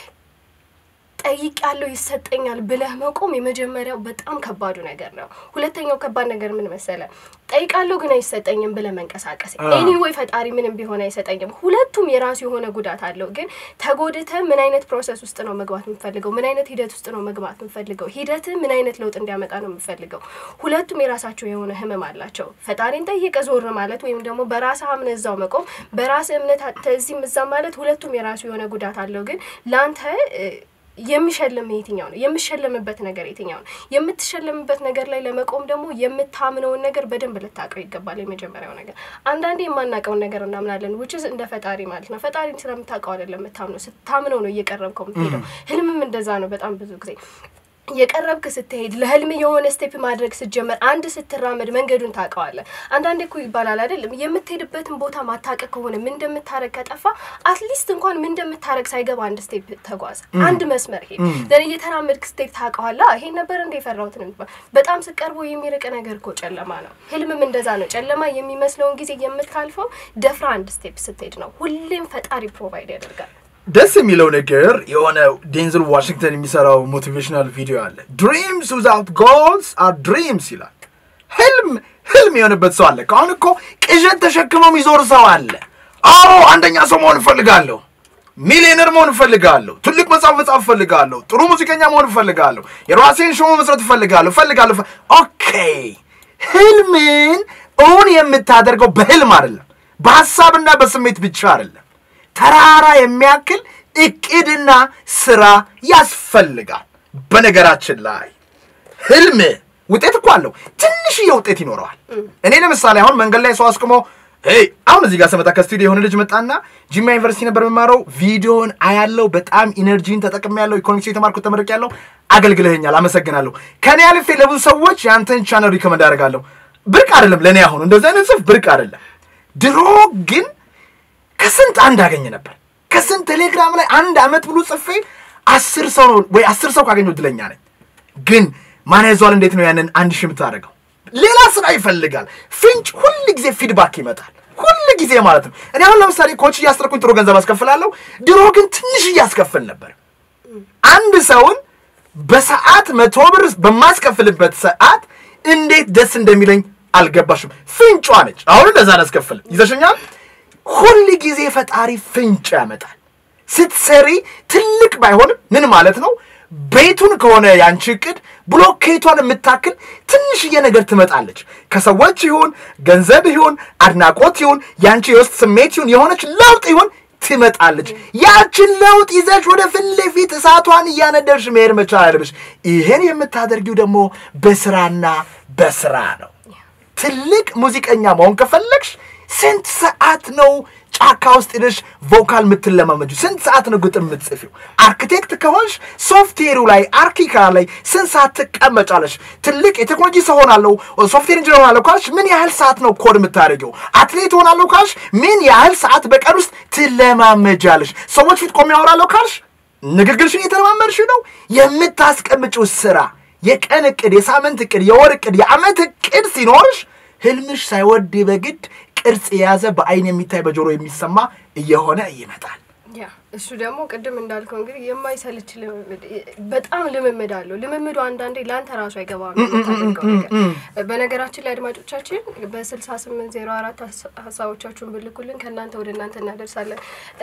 ጠይቅ ያለው ይሰጠኛል ብለህ መቆም የመጀመሪያው በጣም ከባዱ ነገር ነው። ሁለተኛው ከባድ ነገር ምን መሰለ? ጠይቃለሁ ግን አይሰጠኝም ብለህ መንቀሳቀስ። ኤኒዌይ ፈጣሪ ምንም ቢሆን አይሰጠኝም። ሁለቱም የራሱ የሆነ ጉዳት አለው። ግን ተጎድተህ ምን አይነት ፕሮሰስ ውስጥ ነው መግባት የምፈልገው? ምን አይነት ሂደት ውስጥ ነው መግባት የምፈልገው? ሂደትህ ምን አይነት ለውጥ እንዲያመጣ ነው የምፈልገው? ሁለቱም የራሳቸው የሆነ ህመም አላቸው። ፈጣሪን ጠይቀ ዞር ማለት ወይም ደግሞ በራስህ አምነህ እዛው መቆም፣ በራስህ እምነት አጥተህ እዚህም እዛም ማለት ሁለቱም የራሱ የሆነ ጉዳት አለው። ግን ለአንተ እ፣ የሚሸልም የትኛው ነው? የምሸለምበት ነገር የትኛው ነው? የምትሸለምበት ነገር ላይ ለመቆም ደግሞ የምታምነውን ነገር በደንብ ልታውቀው ይገባል። የመጀመሪያው ነገር አንዳንዴ የማናውቀውን ነገር እናምናለን፣ ውችስ እንደ ፈጣሪ ማለት ነው። ፈጣሪን ስለምታውቀው አይደለም የምታምነው፣ ስታምነው ነው እየቀረብከው የምትሄደው። ህልምም እንደዛ ነው። በጣም ብዙ ጊዜ የቀረብክ ስትሄድ ለህልም የሆነ ስቴፕ ማድረግ ስትጀመር አንድ ስትራመድ መንገዱን ታውቀዋለህ። አንዳንዴ እኮ ይባላል አይደለም የምትሄድበትን ቦታ ማታውቅ ከሆነ ምን እንደምታረግ ከጠፋ አትሊስት እንኳን ምን እንደምታረግ ሳይገባ አንድ ስቴፕ ተጓዝ፣ አንድ መስመር ሄድ። ዘን እየተራመድክ ስቴፕ ታውቀዋለህ። ይሄ ነበር እንደ የፈራሁት ነው የሚባል በጣም ስቀርቦ የሚርቅ ነገር እኮ ጨለማ ነው። ህልምም እንደዛ ነው። ጨለማ የሚመስለውን ጊዜ የምታልፈው ደፍራ አንድ ስቴፕ ስትሄድ ነው። ሁሌም ፈጣሪ ፕሮቫይድ ያደርጋል። ደስ የሚለው ነገር የሆነ ዴንዝል ዋሽንግተን የሚሰራው ሞቲቬሽናል ቪዲዮ አለ ድሪምስ ዊዛውት ጎልስ አር ድሪምስ ይላል ህልም ህልም የሆነበት ሰው አለ ከአሁን እኮ ቅዠት ተሸክሞ የሚዞር ሰው አለ አዎ አንደኛ ሰው መሆን እፈልጋለሁ ሚሊዮነር መሆን እፈልጋለሁ ትልቅ መጽሐፍ መጽሐፍ እፈልጋለሁ ጥሩ ሙዚቀኛ መሆን እፈልጋለሁ የራሴን ሾው መስረት እፈልጋለሁ እፈልጋለሁ እፈ- ኦኬ ህልምን እውን የምታደርገው በህልም አይደለም በሀሳብና በስሜት ብቻ አይደለም ተራራ የሚያክል እቅድና ስራ ያስፈልጋል። በነገራችን ላይ ህልም ውጤት እኮ አለው። ትንሽዬ ውጤት ይኖረዋል። እኔ ለምሳሌ አሁን መንገድ ላይ ሰው አስቁሞ ሄይ አሁን እዚህ ጋር ስመጣ ከስቱዲዮ የሆነ ልጅ መጣና ጂማ ዩኒቨርሲቲ ነበር የምማረው ቪዲዮን አያለው። በጣም ኢነርጂን ተጠቅሜ ያለው ኢኮኖሚክስ የተማርኩት ተመርቅ ያለው አገልግለኸኛል፣ አመሰግናለሁ። ከኔ አልፌ ለብዙ ሰዎች የአንተን ቻነል ሪከመንድ አደርጋለሁ። ብርቅ አይደለም ለእኔ አሁን እንደዚህ አይነት ጽሁፍ ብርቅ አይደለም። ድሮ ግን ከስንት አንድ አገኘ ነበር። ከስንት ቴሌግራም ላይ አንድ ዓመት ብሎ ጽፌ አስር ሰው ነው ወይ አስር ሰው ካገኘው እድለኛ ነኝ። ግን ማን ያዘዋል? እንዴት ነው ያንን አንድ ሺህ የምታደርገው? ሌላ ስራ ይፈልጋል። ፍንጭ ሁል ጊዜ ፊድባክ ይመጣል። ሁል ጊዜ ማለት ነው። እኔ አሁን ለምሳሌ ኮች እያስጠረኩኝ ጥሩ ገንዘብ አስከፍላለሁ። ድሮ ግን ትንሽ እያስከፍል ነበር። አንድ ሰውን በሰዓት መቶ ብር በማስከፍልበት ሰዓት እንዴት ደስ እንደሚለኝ አልገባሽም። ፍንጯ ነች። አሁን እንደዛ አላስከፍልም። ይዘሽኛል። ሁል ጊዜ ፈጣሪ ፍንጭ ያመጣል። ስትሰሪ ትልቅ ባይሆንም ምን ማለት ነው? ቤቱን ከሆነ ያንቺ እቅድ ብሎኬቷን የምታክል ትንሽዬ ነገር ትመጣለች። ከሰዎች ይሁን ገንዘብ ይሁን አድናቆት ይሁን ያንቺ የውስጥ ስሜት ይሁን የሆነች ለውጥ ይሁን ትመጣለች። ያችን ለውጥ ይዘሽ ወደ ፊት ለፊት እሳቷን እያነደርሽ መሄድ መቻል አለብሽ። ይህን የምታደርጊው ደግሞ በስራና በስራ ነው። ትልቅ ሙዚቀኛ መሆን ከፈለግሽ ስንት ሰዓት ነው ጫካ ውስጥ ሄደሽ ቮካል የምትለማመጁ? ስንት ሰዓት ነው ግጥም የምትጽፊው? አርኪቴክት ከሆንሽ ሶፍትዌሩ ላይ አርኪካ ላይ ስንት ሰዓት ትቀመጫለሽ? ትልቅ የቴክኖሎጂ ሰው ሆናለሁ ሶፍትዌር ኢንጂነር ሆናለሁ ካልሽ ምን ያህል ሰዓት ነው ኮድ የምታደርጊው? አትሌት ሆናለሁ ካልሽ ምን ያህል ሰዓት በቀን ውስጥ ትለማመጃለሽ? ሰዎች ፊት ቆሜ ያወራለሁ ካልሽ ንግግርሽን እየተለማመድሽ ነው። የምታስቀምጪው ስራ የቀን እቅድ፣ የሳምንት እቅድ፣ የወር እቅድ፣ የዓመት እቅድ ሲኖርሽ ህልምሽ ሳይወድ በግድ ቅርጽ የያዘ በአይን የሚታይ በጆሮ የሚሰማ እየሆነ ይመጣል። ያ እሱ ደግሞ ቅድም እንዳልከው እንግዲህ የማይሰልች ልምምድ በጣም ልምምድ አለው። ልምምዱ አንዳንዴ ለአንተ ራሱ አይገባም የምታደርገው ነገር። በነገራችን ላይ አድማጮቻችን በስልሳ ስምንት ዜሮ አራት ሀሳቦቻችሁን ብልኩልን ከእናንተ ወደ እናንተ እናደርሳለን።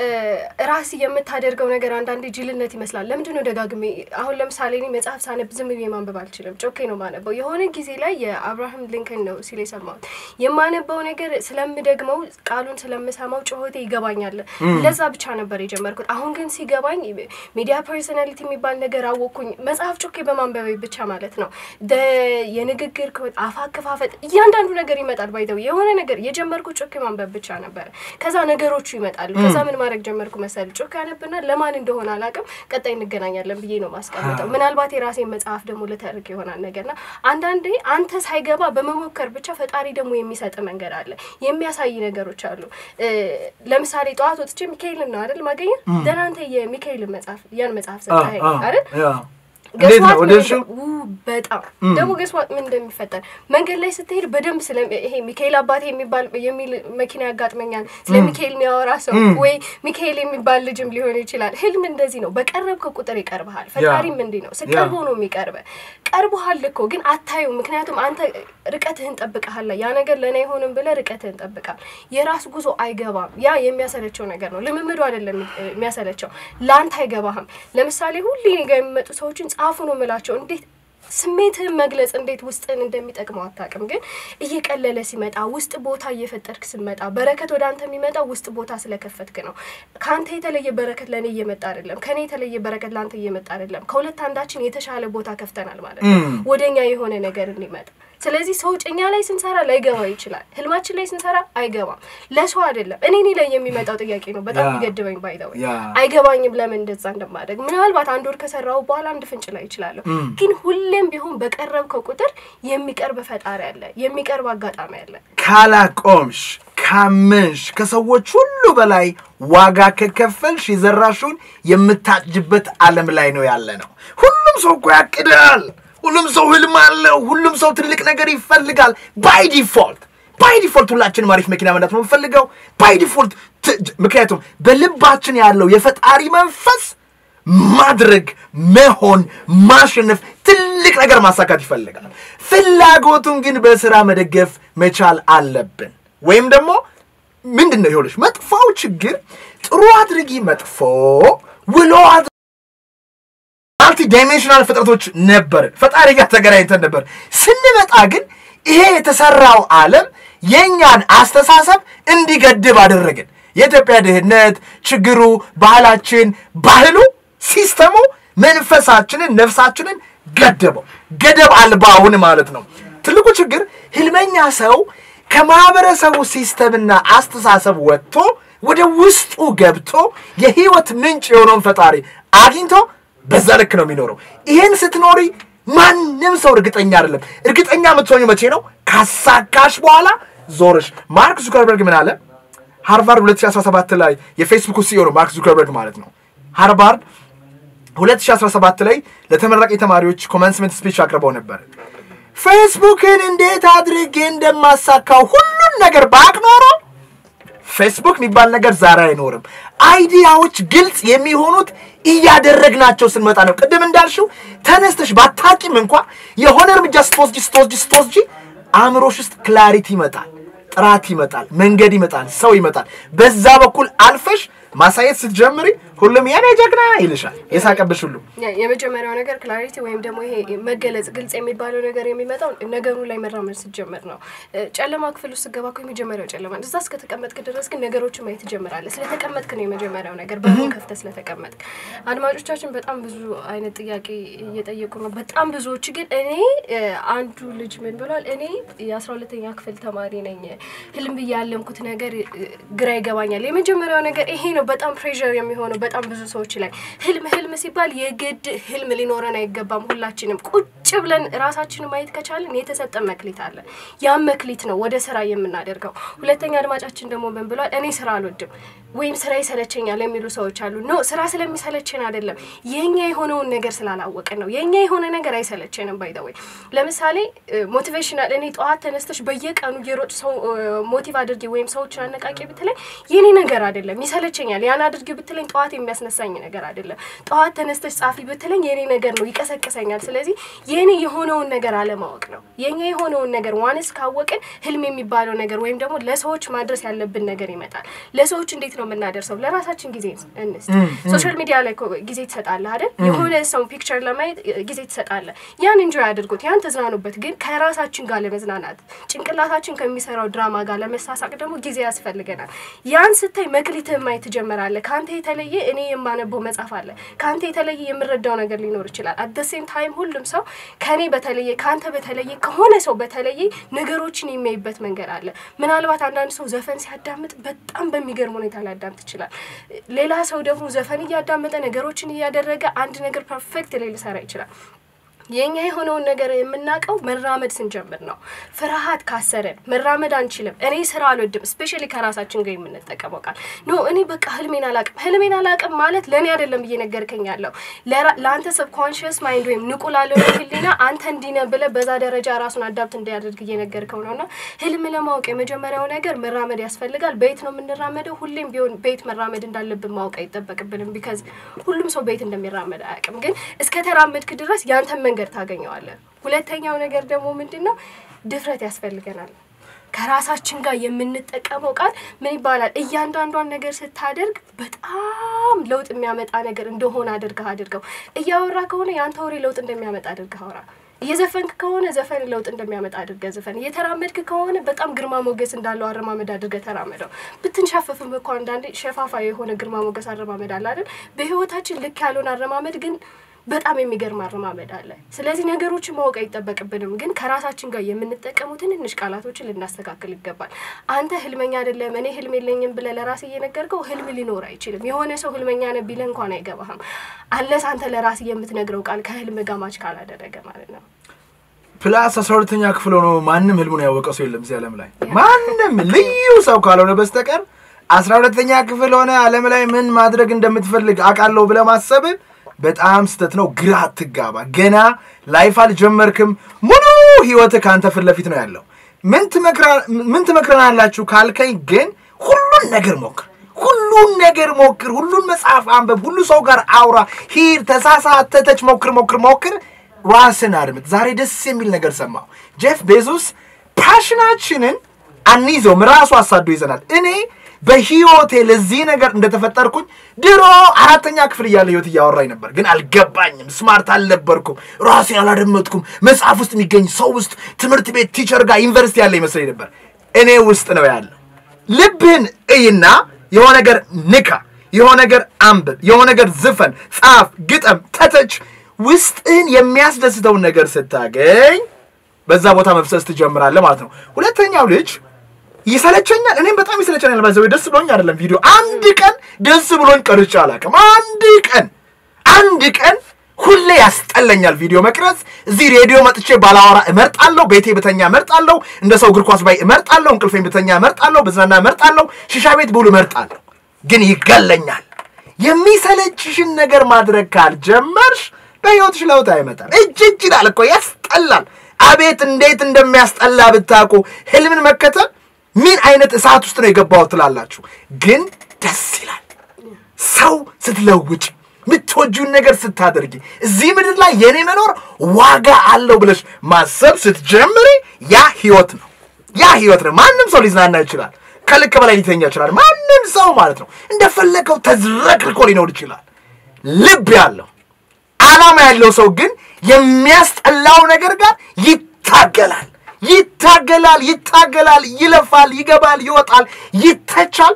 ራስ የምታደርገው ነገር አንዳንዴ ጅልነት ይመስላል። ለምንድን ነው ደጋግሜ አሁን ለምሳሌ እኔ መጽሐፍ ሳነብ ዝም ብዬ ማንበብ አልችልም። ጮኬ ነው ማነበው። የሆነ ጊዜ ላይ የአብርሃም ሊንከን ነው ሲል የሰማሁት የማነበው ነገር ስለምደግመው ቃሉን ስለምሰማው ጩኸቴ ይገባኛል። ለዛ ብቻ ነበር የጀመርኩት። አሁን ግን ሲገባኝ ሚዲያ ፐርሶናሊቲ የሚባል ነገር አወቅኩኝ። መጽሐፍ ጮኬ በማንበቤ ብቻ ማለት ነው። የንግግር አፍ አከፋፈጥ፣ እያንዳንዱ ነገር ይመጣል። ባይተው የሆነ ነገር የጀመርኩት ጮኬ ማንበብ ብቻ ነበረ። ከዛ ነገሮቹ ይመጣሉ። ከዛ ምን ማድረግ ጀመርኩ መሰል ጮኬ ያነብና ለማን እንደሆነ አላውቅም፣ ቀጣይ እንገናኛለን ብዬ ነው ማስቀምጠው። ምናልባት የራሴን መጽሐፍ ደግሞ ልተርክ ይሆናል ነገርና አንዳንዴ አንተ ሳይገባ በመሞከር ብቻ ፈጣሪ ደግሞ የሚሰጥ መንገድ አለ፣ የሚያሳይ ነገሮች አሉ። ለምሳሌ ጠዋት ወጥቼ ሚካኤልን ነው አይደል ማገኘ ደህና አንተ የሚካኤልን መጽሐፍ ያን መጽሐፍ ሰጠኸኝ አይደል? እንዴት ነው ወደ እሱ በጣም ደግሞ ገስዋት ምን እንደሚፈጠር መንገድ ላይ ስትሄድ በደንብ ስለ ይሄ ሚካኤል አባቴ የሚባል የሚል መኪና ያጋጥመኛል። ስለ ሚካኤል የሚያወራ ሰው ወይ ሚካኤል የሚባል ልጅም ሊሆን ይችላል። ህልም እንደዚህ ነው። በቀረብከው ቁጥር ይቀርብሃል። ፈጣሪም እንዲህ ነው። ስቀርቦ ነው የሚቀርበ ቀርቦሃል እኮ ግን አታዩ። ምክንያቱም አንተ ርቀትህን ጠብቀሃል። ያ ነገር ለእኔ አይሆንም ብለህ ርቀትህን ጠብቃል። የራስ ጉዞ አይገባም። ያ የሚያሰለቸው ነገር ነው። ልምምዱ አይደለም የሚያሰለቸው፣ ለአንተ አይገባህም። ለምሳሌ ሁሌ እኔ ጋ የሚመጡ ሰዎችን ጻፉ ነው የምላቸው። እንዴት ስሜትህን መግለጽ እንዴት ውስጥን እንደሚጠቅመው አታውቅም። ግን እየቀለለ ሲመጣ ውስጥ ቦታ እየፈጠርክ ስመጣ በረከት ወደ አንተ የሚመጣው ውስጥ ቦታ ስለከፈትክ ነው። ከአንተ የተለየ በረከት ለእኔ እየመጣ አይደለም። ከእኔ የተለየ በረከት ለአንተ እየመጣ አይደለም። ከሁለት አንዳችን የተሻለ ቦታ ከፍተናል ማለት ነው፣ ወደኛ የሆነ ነገር እንዲመጣ ስለዚህ ሰው እኛ ላይ ስንሰራ ላይገባው ይችላል። ህልማችን ላይ ስንሰራ አይገባም። ለሰው አይደለም እኔ እኔ ላይ የሚመጣው ጥያቄ ነው በጣም ይገድበኝ። ባይዘው አይገባኝም ለምን እንደዛ እንደማደግ። ምናልባት አንድ ወር ከሰራው በኋላ አንድ ፍንጭ ላይ ይችላለሁ። ግን ሁሌም ቢሆን በቀረብከው ቁጥር የሚቀርብ ፈጣሪ አለ፣ የሚቀርብ አጋጣሚ አለ። ካላቆምሽ ካመንሽ ከሰዎች ሁሉ በላይ ዋጋ ከከፈልሽ የዘራሽውን የምታጭጅበት ዓለም ላይ ነው ያለ ነው። ሁሉም ሰው እኮ ያቅዳል። ሁሉም ሰው ህልም አለው። ሁሉም ሰው ትልቅ ነገር ይፈልጋል። ባይ ዲፎልት ባይ ዲፎልት ሁላችንም አሪፍ መኪና መንዳት ነው የምንፈልገው ባይ ዲፎልት። ምክንያቱም በልባችን ያለው የፈጣሪ መንፈስ ማድረግ፣ መሆን፣ ማሸነፍ፣ ትልቅ ነገር ማሳካት ይፈልጋል። ፍላጎቱን ግን በስራ መደገፍ መቻል አለብን። ወይም ደግሞ ምንድን ነው ይኸውልሽ፣ መጥፎው ችግር ጥሩ አድርጊ መጥፎ ውሎ ማልቲ ዳይሜንሽናል ፍጥረቶች ነበር። ፈጣሪ ጋር ተገናኝተን ነበር። ስንመጣ ግን ይሄ የተሰራው ዓለም የእኛን አስተሳሰብ እንዲገድብ አደረግን። የኢትዮጵያ ድህነት ችግሩ፣ ባህላችን፣ ባህሉ፣ ሲስተሙ መንፈሳችንን፣ ነፍሳችንን ገደበው። ገደብ አልባውን ማለት ነው። ትልቁ ችግር ህልመኛ ሰው ከማህበረሰቡ ሲስተምና አስተሳሰብ ወጥቶ ወደ ውስጡ ገብቶ የህይወት ምንጭ የሆነውን ፈጣሪ አግኝቶ በዛ ልክ ነው የሚኖረው። ይህን ስትኖሪ ማንም ሰው እርግጠኛ አይደለም። እርግጠኛ የምትሆኙ መቼ ነው? ካሳካሽ በኋላ ዞርሽ። ማርክ ዙከርበርግ ምን አለ? ሃርቫርድ 2017 ላይ የፌስቡክ ሲኦ ነው ማርክ ዙከርበርግ ማለት ነው። ሃርቫርድ 2017 ላይ ለተመራቂ ተማሪዎች ኮመንስመንት ስፒች አቅርበው ነበር። ፌስቡክን እንዴት አድርጌ እንደማሳካው ሁሉን ነገር ባቅ ኖሮ ፌስቡክ የሚባል ነገር ዛሬ አይኖርም። አይዲያዎች ግልጽ የሚሆኑት እያደረግናቸው ስንመጣ ነው። ቅድም እንዳልሽው ተነስተሽ ባታቂም እንኳ የሆነ እርምጃ ስትወስጂ ስትወስጂ ስትወስጂ አእምሮሽ ውስጥ ክላሪቲ ይመጣል፣ ጥራት ይመጣል፣ መንገድ ይመጣል፣ ሰው ይመጣል። በዛ በኩል አልፈሽ ማሳየት ስትጀምሪ ሁሉም የኔ ጀግና ይልሻል። የሳቀብሽ ሁሉ የመጀመሪያው ነገር ክላሪቲ ወይም ደግሞ ይሄ መገለጽ ግልጽ የሚባለው ነገር የሚመጣው ነገሩ ላይ መራመድ ስትጀምር ነው። ጨለማ ክፍል ውስጥ ስገባ እኮ የመጀመሪያው ጨለማ እዛ እስከተቀመጥክ ድረስ ግን ነገሮችን ማየት ትጀምራለህ። ስለተቀመጥክ ነው የመጀመሪያው ነገር በሩን ከፍተህ ስለተቀመጥክ። አድማጮቻችን በጣም ብዙ አይነት ጥያቄ እየጠየቁ ነው። በጣም ብዙዎች ግን እኔ አንዱ ልጅ ምን ብሏል? እኔ የአስራ ሁለተኛ ክፍል ተማሪ ነኝ። ህልም ብዬ ያለምኩት ነገር ግራ ይገባኛል። የመጀመሪያው ነገር ይሄ ነው። በጣም ፕሬዠር የሚሆነው በጣም ብዙ ሰዎች ላይ ህልም ህልም ሲባል የግድ ህልም ሊኖረን አይገባም። ሁላችንም ቁጭ ብለን ራሳችንን ማየት ከቻለን የተሰጠን መክሊት አለ። ያም መክሊት ነው ወደ ስራ የምናደርገው። ሁለተኛ አድማጫችን ደግሞ ምን ብሏል? እኔ ስራ አልወድም ወይም ስራ ይሰለቸኛል የሚሉ ሰዎች አሉ። ኖ ስራ ስለሚሰለችን አይደለም፣ የኛ የሆነውን ነገር ስላላወቅን ነው። የኛ የሆነ ነገር አይሰለችንም። ባይ ዘ ወይ ለምሳሌ ሞቲቬሽናል እኔ ጠዋት ተነስተሽ በየቀኑ እየሮጥ ሰው ሞቲቭ አድርጊ ወይም ሰዎችን አነቃቂ ብትለኝ የኔ ነገር አይደለም፣ ይሰለቸኛል። ያን አድርጊ ብትለኝ ጠዋት የሚያስነሳኝ ነገር አይደለም። ጠዋት ተነስተሽ ጻፊ ብትለኝ የኔ ነገር ነው፣ ይቀሰቅሰኛል። ስለዚህ የኔ የሆነውን ነገር አለማወቅ ነው። የኛ የሆነውን ነገር ዋንስ ካወቅን ህልም የሚባለው ነገር ወይም ደግሞ ለሰዎች ማድረስ ያለብን ነገር ይመጣል። ለሰዎች እንዴት ነው የምናደርሰው? ለራሳችን ጊዜ እንስጥ። ሶሻል ሚዲያ ላይ ጊዜ ትሰጣለህ አይደል? የሆነ ሰው ፒክቸር ለማየት ጊዜ ትሰጣለህ። ያን እንጆይ አድርጉት፣ ያን ተዝናኑበት። ግን ከራሳችን ጋር ለመዝናናት ጭንቅላታችን ከሚሰራው ድራማ ጋር ለመሳሳቅ ደግሞ ጊዜ ያስፈልገናል። ያን ስታይ መክሊትህን ማየት ትጀምራለህ። ከአንተ የተለየ እኔ የማነበው መጽሐፍ አለ። ከአንተ የተለየ የምረዳው ነገር ሊኖር ይችላል። አት ደ ሴም ታይም ሁሉም ሰው ከኔ በተለየ ከአንተ በተለየ ከሆነ ሰው በተለየ ነገሮችን የሚያይበት መንገድ አለ። ምናልባት አንዳንድ ሰው ዘፈን ሲያዳምጥ በጣም በሚገርም ሁኔታ ሊያዳምጥ ይችላል። ሌላ ሰው ደግሞ ዘፈን እያዳመጠ ነገሮችን እያደረገ አንድ ነገር ፐርፌክት ላይ ሊሰራ ይችላል። የኛ የሆነውን ነገር የምናውቀው መራመድ ስንጀምር ነው። ፍርሃት ካሰረን መራመድ አንችልም። እኔ ስራ አልወድም። ስፔሻሊ ከራሳችን ጋር የምንጠቀመው ቃል ኖ እኔ በቃ ህልሜን አላቅም። ህልሜን አላቅም ማለት ለእኔ አይደለም እየነገርከኝ ያለው ለአንተ ሰብኮንሽስ ማይንድ ወይም ንቁ ላለው ህሊና አንተ እንዲነ ብለህ በዛ ደረጃ ራሱን አዳፕት እንዲያደርግ እየነገርከው ነው። እና ህልም ለማወቅ የመጀመሪያው ነገር መራመድ ያስፈልጋል። በየት ነው የምንራመደው? ሁሌም ቢሆን በየት መራመድ እንዳለብን ማወቅ አይጠበቅብንም። ቢካዝ ሁሉም ሰው በየት እንደሚራመድ አያውቅም። ግን እስከተራመድክ ድረስ ያንተን መንገድ ታገኘዋለን። ሁለተኛው ነገር ደግሞ ምንድን ነው? ድፍረት ያስፈልገናል። ከራሳችን ጋር የምንጠቀመው ቃል ምን ይባላል? እያንዳንዷን ነገር ስታደርግ በጣም ለውጥ የሚያመጣ ነገር እንደሆነ አድርገህ አድርገው። እያወራ ከሆነ የአንተ ወሬ ለውጥ እንደሚያመጣ አድርገህ አውራ። እየዘፈንክ ከሆነ ዘፈን ለውጥ እንደሚያመጣ አድርገህ ዘፈን። እየተራመድክ ከሆነ በጣም ግርማ ሞገስ እንዳለው አረማመድ አድርገህ ተራመደው። ብትንሻፈፍም እኮ አንዳንዴ ሸፋፋ የሆነ ግርማ ሞገስ አረማመድ አለ አይደል? በህይወታችን ልክ ያልሆነ አረማመድ ግን በጣም የሚገርም አረማመድ አለ። ስለዚህ ነገሮችን ማወቅ አይጠበቅብንም፣ ግን ከራሳችን ጋር የምንጠቀሙ ትንንሽ ቃላቶችን ልናስተካክል ይገባል። አንተ ህልመኛ አይደለም እኔ ህልም የለኝም ብለህ ለራስህ እየነገርከው ህልም ሊኖር አይችልም። የሆነ ሰው ህልመኛ ነህ ቢልህ እንኳን አይገባህም፣ አለስ አንተ ለራስህ የምትነግረው ቃል ከህልም ጋር ማች ካላደረገ ማለት ነው። ፕላስ አስራ ሁለተኛ ክፍል ሆኖ ማንም ህልሙን ያወቀ ሰው የለም እዚህ ዓለም ላይ ማንም ልዩ ሰው ካልሆነ በስተቀር አስራ ሁለተኛ ክፍል ሆነ ዓለም ላይ ምን ማድረግ እንደምትፈልግ አውቃለሁ ብለህ ማሰብ በጣም ስተት ነው። ግራ አትጋባ። ገና ላይፍ አልጀመርክም። ሙሉ ህይወት ከአንተ ፊት ለፊት ነው ያለው። ምን ትመክረናላችሁ ካልከኝ ግን ሁሉን ነገር ሞክር፣ ሁሉን ነገር ሞክር፣ ሁሉን መጽሐፍ አንበብ፣ ሁሉ ሰው ጋር አውራ፣ ሂድ፣ ተሳሳት፣ ተተች፣ ሞክር፣ ሞክር፣ ሞክር፣ ራስን አድምጥ። ዛሬ ደስ የሚል ነገር ሰማሁ። ጄፍ ቤዞስ ፓሽናችንን አንይዘውም፣ ራሱ አሳዶ ይዘናል። እኔ በህይወቴ ለዚህ ነገር እንደተፈጠርኩኝ ድሮ አራተኛ ክፍል እያለ ህይወት እያወራኝ ነበር፣ ግን አልገባኝም። ስማርት አልነበርኩም፣ ራሴን አላደመጥኩም። መጽሐፍ ውስጥ የሚገኝ ሰው ውስጥ ትምህርት ቤት ቲቸር ጋር ዩኒቨርሲቲ ያለ ይመስለኝ ነበር። እኔ ውስጥ ነው ያለው። ልብህን እይና የሆነ ነገር ንካ፣ የሆነ ነገር አንብብ፣ የሆነ ነገር ዝፈን፣ ጻፍ፣ ግጠም፣ ተተች። ውስጥህን የሚያስደስተውን ነገር ስታገኝ በዛ ቦታ መፍሰስ ትጀምራለህ ማለት ነው። ሁለተኛው ልጅ ይሰለቸኛል። እኔም በጣም ይሰለቸኛል። ባይዘው ደስ ብሎኝ አይደለም ቪዲዮ አንድ ቀን ደስ ብሎኝ ቀርጬ አላውቅም። አንድ ቀን አንድ ቀን ሁሌ ያስጠለኛል ቪዲዮ መቅረጽ። እዚህ ሬዲዮ መጥቼ ባላወራ እመርጣለሁ። ቤቴ ብተኛ እመርጣለሁ። እንደ ሰው እግር ኳስ ባይ እመርጣለሁ። እንቅልፌን ብተኛ እመርጣለሁ። ብዝናና እመርጣለሁ። ሺሻ ቤት ብውል እመርጣለሁ። ግን ይገለኛል። የሚሰለችሽን ነገር ማድረግ ካልጀመርሽ በሕይወትሽ ለውጥ አይመጣም። እጅ እጅ ይላል እኮ ያስጠላል። አቤት እንዴት እንደሚያስጠላ ብታውቁ። ህልምን መከተል ምን አይነት እሳት ውስጥ ነው የገባው ትላላችሁ፣ ግን ደስ ይላል። ሰው ስትለውጭ የምትወጂውን ነገር ስታደርጊ እዚህ ምድር ላይ የኔ መኖር ዋጋ አለው ብለሽ ማሰብ ስትጀምሪ ያ ህይወት ነው። ያ ህይወት ነው። ማንም ሰው ሊዝናና ይችላል። ከልክ በላይ ሊተኛ ይችላል። ማንም ሰው ማለት ነው እንደፈለገው ተዝረክርኮ ሊኖር ይችላል። ልብ ያለው ዓላማ ያለው ሰው ግን የሚያስጠላው ነገር ጋር ይታገላል፣ ይታገላል፣ ይታገላል፣ ይለፋል፣ ይገባል፣ ይወጣል፣ ይተቻል።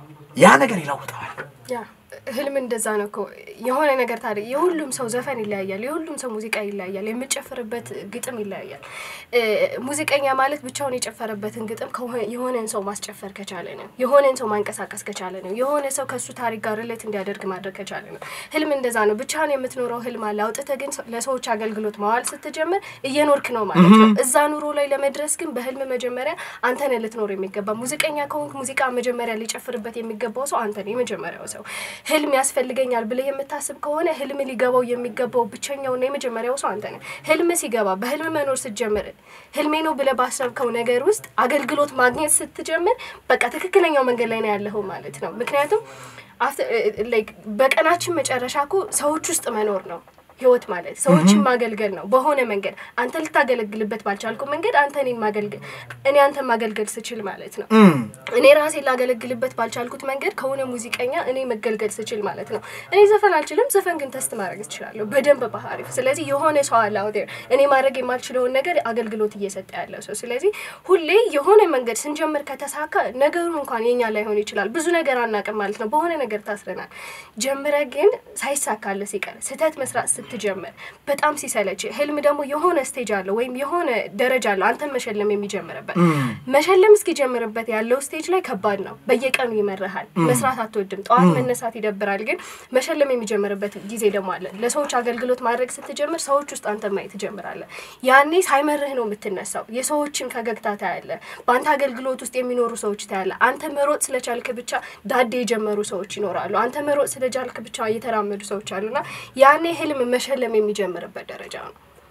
ያ ነገር ይለውጠዋል። ያ ህልም እንደዛ ነው እኮ የሆነ ነገር ታዲያ የሁሉም ሰው ዘፈን ይለያያል፣ የሁሉም ሰው ሙዚቃ ይለያያል፣ የምጨፍርበት ግጥም ይለያያል። እ ሙዚቀኛ ማለት ብቻውን የጨፈረበትን ግጥም ከሆነ- የሆነን ሰው ማስጨፈር ከቻለ ነው። የሆነን ሰው ማንቀሳቀስ ከቻለ ነው። የሆነ ሰው ከእሱ ታሪክ ጋር ሪሌት እንዲያደርግ ማድረግ ከቻለ ነው። ህልም እንደዛ ነው። ብቻህን የምትኖረው ህልም አለ። አውጥተህ ግን ለሰዎች አገልግሎት ማዋል ስትጀምር እየኖርክ ነው ማለት ነው። እዛ ኑሮ ላይ ለመድረስ ግን በህልም መጀመሪያ አንተን ልትኖር የሚገባ ሙዚቀኛ ከሆንክ ሙዚቃ መጀመሪያ ሊጨፍርበት የሚገባው ሰው አንተ ነህ፣ የመጀመሪያው ሰው። ህልም ያስፈልገኛል ብለህ የምታስብ ከሆነ ህልም ሊገባው የሚገባው ብቸኛውና የመጀመሪያው ሰው አንተ ነህ። ህልም ሲገባ በህልም መኖር ስትጀምር ህልሜ ነው ብለህ ባሰብከው ነገር ውስጥ አገልግሎት ማግኘት ስትጀምር በቃ ትክክለኛው መንገድ ላይ ነው ያለኸው ማለት ነው። ምክንያቱም after- like በቀናችን መጨረሻ እኮ ሰዎች ውስጥ መኖር ነው ህይወት ማለት ሰዎችን ማገልገል ነው። በሆነ መንገድ አንተ ልታገለግልበት ባልቻልኩ መንገድ አንተ እኔን ማገልገል እኔ አንተን ማገልገል ስችል ማለት ነው። እኔ ራሴን ላገለግልበት ባልቻልኩት መንገድ ከሆነ ሙዚቀኛ እኔ መገልገል ስችል ማለት ነው። እኔ ዘፈን አልችልም፣ ዘፈን ግን ተስት ማድረግ እችላለሁ በደንብ ባህሪፍ። ስለዚህ የሆነ ሰው አለ አውት ዴር እኔ ማድረግ የማልችለውን ነገር አገልግሎት እየሰጠ ያለው ሰው። ስለዚህ ሁሌ የሆነ መንገድ ስንጀምር ከተሳካ ነገሩ እንኳን የኛ ላይሆን ይችላል። ብዙ ነገር አናውቅም ማለት ነው። በሆነ ነገር ታስረናል። ጀምረ ግን ሳይሳካለ ሲቀር ስህተት መስራት ስትጀምር በጣም ሲሰለች፣ ህልም ደግሞ የሆነ ስቴጅ አለው ወይም የሆነ ደረጃ አለው አንተን መሸለም የሚጀምርበት መሸለም እስኪጀምርበት ያለው ስቴጅ ላይ ከባድ ነው። በየቀኑ ይመረሃል። መስራት አትወድም። ጠዋት መነሳት ይደብራል። ግን መሸለም የሚጀምርበት ጊዜ ደግሞ አለ። ለሰዎች አገልግሎት ማድረግ ስትጀምር ሰዎች ውስጥ አንተ ማየት ትጀምራለህ። ያኔ ሳይመርህ ነው የምትነሳው። የሰዎችን ፈገግታ ታያለ። በአንተ አገልግሎት ውስጥ የሚኖሩ ሰዎች ታያለ። አንተ መሮጥ ስለቻልክ ብቻ ዳዴ የጀመሩ ሰዎች ይኖራሉ። አንተ መሮጥ ስለቻልክ ብቻ እየተራመዱ ሰዎች አሉና ያኔ ህልም መሸለም የሚጀምርበት ደረጃ ነው።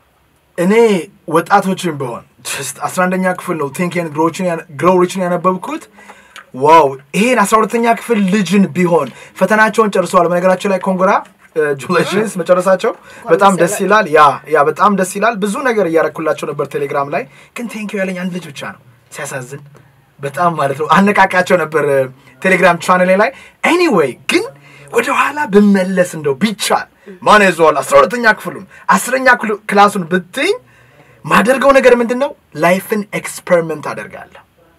እኔ ወጣቶችን ቢሆን ጀስት አስራ አንደኛ ክፍል ነው ቲንክ ግሮው ሪችን ያነበብኩት። ዋው ይሄን አስራ ሁለተኛ ክፍል ልጅን ቢሆን ፈተናቸውን ጨርሰዋል። በነገራችን ላይ ኮንግራ ጁሌሽንስ መጨረሳቸው በጣም ደስ ይላል። ያ ያ በጣም ደስ ይላል። ብዙ ነገር እያረኩላቸው ነበር ቴሌግራም ላይ ግን ቴንኪው ያለኝ አንድ ልጅ ብቻ ነው። ሲያሳዝን በጣም ማለት ነው። አነቃቃቸው ነበር ቴሌግራም ቻናሌ ላይ። ኤኒዌይ ግን ወደ ኋላ ብመለስ እንደው ቢቻል ማን ይዘዋል አስራ ሁለተኛ ክፍሉን አስረኛ ክፍሉ- ክላሱን ብትኝ ማደርገው ነገር ምንድን ነው? ላይፍን ኤክስፐሪመንት አደርጋለሁ።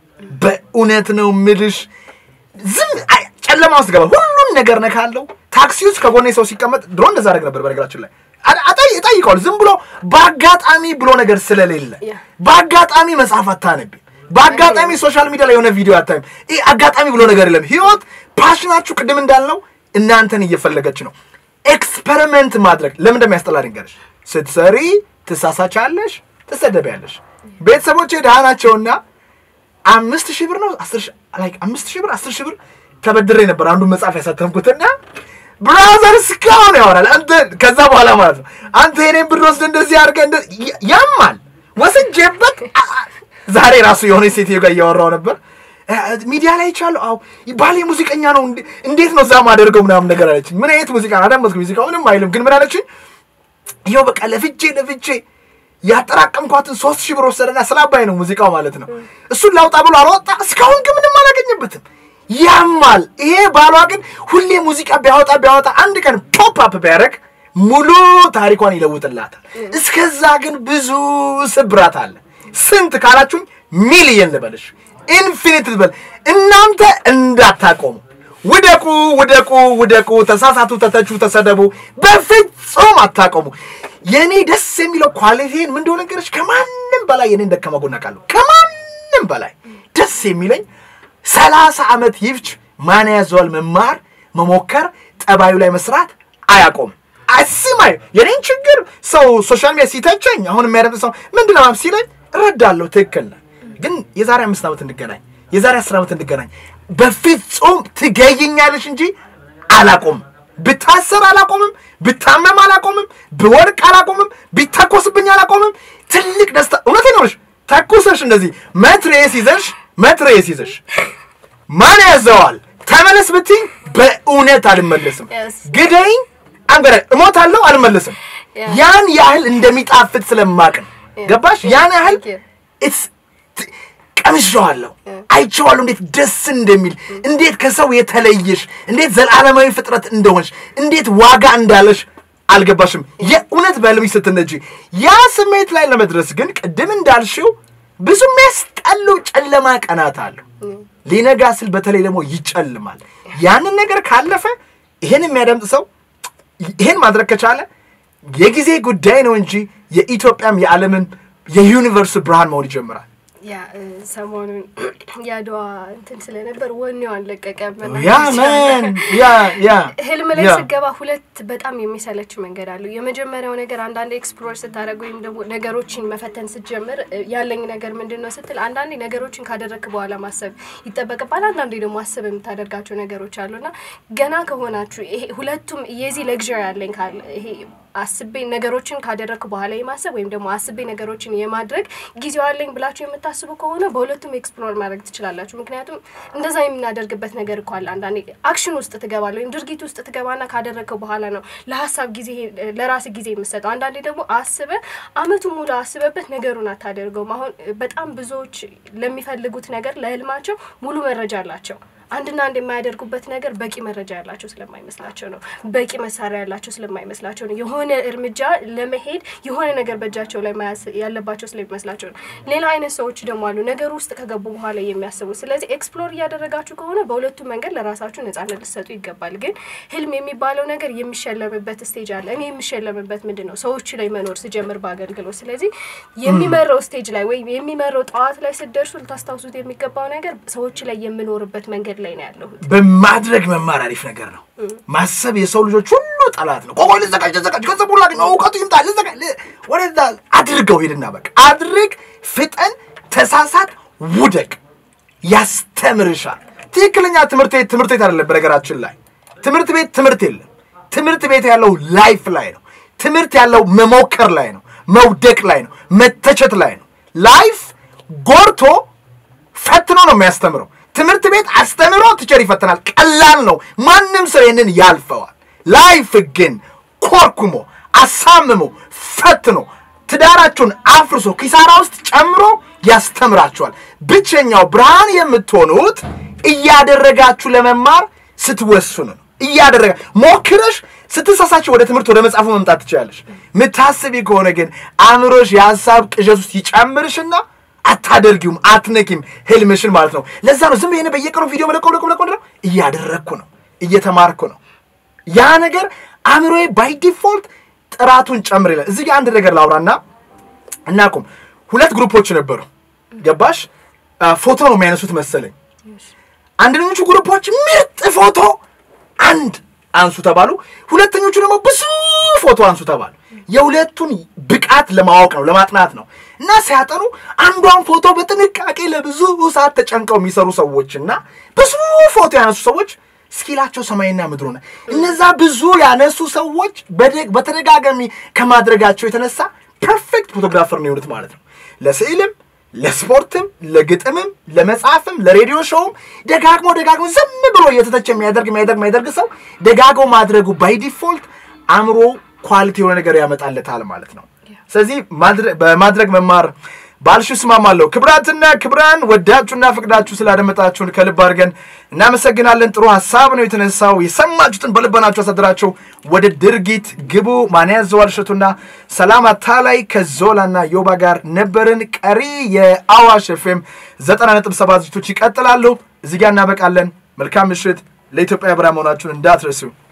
በእውነት ነው ምልሽ ዝም አይ፣ ጨለማ ውስጥ ገባ ሁሉን ነገር ነካለው። ታክሲ ውስጥ ከጎኔ ሰው ሲቀመጥ ድሮ እንደዛ አደርግ ነበር። በነገራችን ላይ አ- አጣይ እጠይቀዋለሁ። ዝም ብሎ በአጋጣሚ ብሎ ነገር ስለሌለ ያ። በአጋጣሚ መጽሐፍ አታነቢ፣ በአጋጣሚ ሶሻል ሚዲያ ላይ የሆነ ቪዲዮ አታይም። ይህ አጋጣሚ ብሎ ነገር የለም። ህይወት ፓሽናችሁ ቅድም እንዳልነው እናንተን እየፈለገች ነው። ኤክስፐሪመንት ማድረግ ለምን እንደሚያስጠላ ድንገርሽ ስትሰሪ ትሳሳቻለሽ፣ ትሰደቢያለሽ። ቤተሰቦቼ ድሃ ናቸውና አምስት ሺህ ብር ነው አስር ሺህ ላይክ አምስት ሺህ ብር አስር ሺህ ብር ተበድሬ ነበር አንዱን መጽሐፍ ያሳተምኩትና ብራዘር እስካሁን ያወራል። አንተ ከዛ በኋላ ማለት ነው አንተ የኔን ብር ወስደህ እንደዚህ አድርገህ እንደ ያ- ያማል ወስጄበት አ- አ- ዛሬ ራሱ የሆነ ሴትዮ ጋር እያወራው ነበር እ፣ ሚዲያ ላይ ይቻለሁ። አዎ ባሌ ሙዚቀኛ ነው እንዴ- እንዴት ነው እዛ ማደርገው ምናምን ነገር አለችኝ። ምን አይነት ሙዚቃ ነው? አዳመጥኩ። ሙዚቃ ምንም አይልም፣ ግን ምን አለችኝ? ይኸው በቃ ለፍቼ ለፍቼ ያጠራቀምኳትን ሶስት ሺህ ብር ወሰደና ስለ አባይ ነው ሙዚቃው ማለት ነው። እሱን ላውጣ ብሎ አልወጣ። እስካሁን ግን ምንም አላገኘበትም። ያማል። ይሄ ባሏ ግን ሁሌ ሙዚቃ ቢያወጣ ቢያወጣ አንድ ቀን ፖፕ አፕ ቢያደርግ ሙሉ ታሪኳን ይለውጥላታል። እስከዛ ግን ብዙ ስብራት አለ። ስንት ካላችሁኝ ሚሊየን ልበልሽ፣ ኢንፊኒት ልበል። እናንተ እንዳታቆሙ ውደቁ ውደቁ ውደቁ፣ ተሳሳቱ፣ ተተቹ፣ ተሰደቡ፣ በፍጹም አታቆሙ። የእኔ ደስ የሚለው ኳሊቲን ምን እንደሆነ ነገሮች ከማንም በላይ የኔን ደካማ ጎን አውቃለሁ። ከማንም በላይ ደስ የሚለኝ ሰላሳ ዓመት ይፍች ማን ያዘዋል መማር መሞከር ጠባዩ ላይ መስራት አያቆም። አስማይ የኔን ችግር ሰው ሶሻል ሚዲያ ሲተቸኝ አሁን የሚያደምጥ ሰው ምንድን ነው ሲለኝ እረዳለሁ። ትክክል ነህ። ግን የዛሬ አምስት ዓመት እንገናኝ፣ የዛሬ አስር ዓመት እንገናኝ። በፍጹም ትገይኛለሽ እንጂ አላቆምም። ብታሰር አላቆምም፣ ብታመም አላቆምም፣ ብወድቅ አላቆምም፣ ቢተኮስብኝ አላቆምም። ትልቅ ደስታ እውነቴን ነው የምልሽ። ተኩሰሽ እንደዚህ መትሬስ ይዘሽ መትሬስ ይዘሽ ማን ያዘዋል ተመለስ ብትይ በእውነት አልመለስም። Yes. ግደኝ አንገረ እሞታለሁ አልመለስም። Yeah. ያን ያህል እንደሚጣፍጥ ስለማቅ ነው። Yeah. ገባሽ? ያን ያህል Thank you. it's ቀምሼዋለሁ፣ አይቼዋለሁ፣ እንዴት ደስ እንደሚል እንዴት ከሰው የተለየሽ እንዴት ዘላለማዊ ፍጥረት እንደሆንሽ እንዴት ዋጋ እንዳለሽ አልገባሽም። የእውነት በህልምሽ ስትነጂ ያ ስሜት ላይ ለመድረስ ግን ቅድም እንዳልሽው ብዙ የሚያስጠሉ ጨለማ ቀናት አሉ። ሊነጋ ስል በተለይ ደግሞ ይጨልማል። ያንን ነገር ካለፈ ይሄን የሚያደምጥ ሰው ይሄን ማድረግ ከቻለ የጊዜ ጉዳይ ነው እንጂ የኢትዮጵያም የዓለምን የዩኒቨርስ ብርሃን መሆን ይጀምራል። ያ እ፣ ሰሞኑን የአድዋ እንትን ስለነበር ወኔዋን ለቀቀ። ያ መን ያ ያ ህልም ላይ ያ። ስገባ ሁለት በጣም የሚሰለች መንገድ አለው። የመጀመሪያው ነገር አንዳንዴ ኤክስፕሎር ስታደርግ ወይም ደግሞ ነገሮችን መፈተን ስትጀምር እ፣ ያለኝ ነገር ምንድን ነው ስትል አንዳንዴ ነገሮችን ካደረግክ በኋላ ማሰብ ይጠበቅባል። አንዳንዴ ደግሞ አስብ የምታደርጋቸው ነገሮች አሉና ገና ከሆናችሁ ይሄ ሁለቱም የዚህ ለግዥር ያለኝ ካለ ይሄ አስቤ ነገሮችን ካደረግክ በኋላ የማሰብ ወይም ደግሞ አስቤ ነገሮችን የማድረግ ጊዜው አለኝ ብላችሁ የምታስቡ ከሆነ በሁለቱም ኤክስፕሎር ማድረግ ትችላላችሁ። ምክንያቱም እንደዛ የምናደርግበት ነገር እኮ አለ። አንዳንዴ አክሽን ውስጥ ትገባለህ ወይም ድርጊት ውስጥ ትገባና ካደረግከው በኋላ ነው ለሀሳብ ጊዜ ለራስ ጊዜ የምሰጠው። አንዳንዴ ደግሞ አስበ አመቱን ሙሉ አስበበት ነገሩን አታደርገውም። አሁን በጣም ብዙዎች ለሚፈልጉት ነገር ለህልማቸው ሙሉ መረጃ አላቸው። አንድና አንድ የማያደርጉበት ነገር በቂ መረጃ ያላቸው ስለማይመስላቸው ነው። በቂ መሳሪያ ያላቸው ስለማይመስላቸው ነው። የሆነ እርምጃ ለመሄድ የሆነ ነገር በእጃቸው ላይ መያዝ ያለባቸው ስለሚመስላቸው ነው። ሌላ አይነት ሰዎች ደግሞ አሉ ነገሩ ውስጥ ከገቡ በኋላ የሚያስቡ። ስለዚህ ኤክስፕሎር እያደረጋችሁ ከሆነ በሁለቱም መንገድ ለራሳችሁ ነጻነት ልትሰጡ ይገባል። ግን ህልም የሚባለው ነገር የሚሸለምበት ስቴጅ አለ። እኔ የሚሸለምበት ምንድን ነው? ሰዎች ላይ መኖር ስጀምር በአገልግሎት። ስለዚህ የሚመራው ስቴጅ ላይ ወይም የሚመራው ጠዋት ላይ ስትደርሱ ልታስታውሱት የሚገባው ነገር ሰዎች ላይ የምኖርበት መንገድ ላይ ነው ያለሁት። በማድረግ መማር አሪፍ ነገር ነው። ማሰብ የሰው ልጆች ሁሉ ጠላት ነው። ቆቆ ልዘጋጅ ልዘጋጅ ገንዘቡ ላግኝ እውቀቱ ይምጣ ልዘጋጅ ል- ወደዛ አድርገው ሄድና በቃ አድርግ፣ ፍጠን፣ ተሳሳት፣ ውደቅ። ያስተምርሻል። ትክክለኛ ትምህርት ቤት ትምህርት ቤት አይደለም። በነገራችን ላይ ትምህርት ቤት ትምህርት የለም። ትምህርት ቤት ያለው ላይፍ ላይ ነው። ትምህርት ያለው መሞከር ላይ ነው፣ መውደቅ ላይ ነው፣ መተቸት ላይ ነው። ላይፍ ጎርቶ ፈትኖ ነው የሚያስተምረው። ትምህርት ቤት አስተምሮ ቲቸር ይፈትናል። ቀላል ነው። ማንም ሰው ይህንን ያልፈዋል። ላይፍ ግን ኮርኩሞ አሳምሞ ፈትኖ ትዳራችሁን አፍርሶ ኪሳራ ውስጥ ጨምሮ ያስተምራችኋል። ብቸኛው ብርሃን የምትሆኑት እያደረጋችሁ ለመማር ስትወስኑ ነው። እያደረጋ ሞክረሽ ስትሳሳች ወደ ትምህርት ወደ መጽሐፉ መምጣት ትችላለሽ። ምታስቢ ከሆነ ግን አእምሮሽ የሀሳብ ቅዠት ውስጥ ይጨምርሽና አታደርጊውም፣ አትነኪም ህልምሽን ማለት ነው። ለዛ ነው ዝም ብዬ በየቀኑ ቪዲዮ መለቀው ለቀው ለቀው ለቀው እያደረግኩ ነው፣ እየተማርኩ ነው። ያ ነገር አእምሮዬ ባይ ዲፎልት ጥራቱን ጨምር ይላል። እዚህ ጋር አንድ ነገር ላውራና እናቁም። ሁለት ግሩፖች ነበሩ። ገባሽ? አ፣ ፎቶ ነው የሚያነሱት መሰለኝ። አንደኞቹ ግሩፖች ምርጥ ፎቶ አንድ አንሱ ተባሉ። ሁለተኞቹ ደግሞ ብዙ ፎቶ አንሱ ተባሉ። የሁለቱን ብቃት ለማወቅ ነው ለማጥናት ነው። እና ሲያጠኑ አንዷን ፎቶ በጥንቃቄ ለብዙ ሰዓት ተጨንቀው የሚሰሩ ሰዎች እና ብዙ ፎቶ ያነሱ ሰዎች ስኪላቸው ሰማይና ምድር ሆነ። እነዛ ብዙ ያነሱ ሰዎች በደ- በተደጋጋሚ ከማድረጋቸው የተነሳ ፐርፌክት ፎቶግራፈር ነው የሆኑት ማለት ነው። ለስዕልም ለስፖርትም ለግጥምም ለመጽሐፍም ለሬዲዮ ሾውም ደጋግሞ ደጋግሞ ዝም ብሎ እየተተቸ የሚያደርግ የሚያደርግ የሚያደርግ ሰው ደጋግሞ ማድረጉ ባይ ዲፎልት አእምሮ ኳሊቲ የሆነ ነገር ያመጣለታል ማለት ነው። ስለዚህ ማድረ- በማድረግ መማር ባልሽ እስማማለሁ። ክብራትና ክብራን ወዳችሁና ፍቅዳችሁ ስላደመጣችሁን ከልብ አድርገን እናመሰግናለን። ጥሩ ሀሳብ ነው የተነሳው። የሰማችሁትን በልቦናችሁ አሳድራችሁ ወደ ድርጊት ግቡ። ማን ያዘዋል እሸቱና ሰላም አታላይ ከዞላና ዮባ ጋር ነበርን። ቀሪ የአዋሽ ኤፍኤም ዘጠና ነጥብ ሰባት ዝግጅቶች ይቀጥላሉ። እዚህ ጋር እናበቃለን። መልካም ምሽት። ለኢትዮጵያ ብርሃን መሆናችሁን እንዳትረሱ።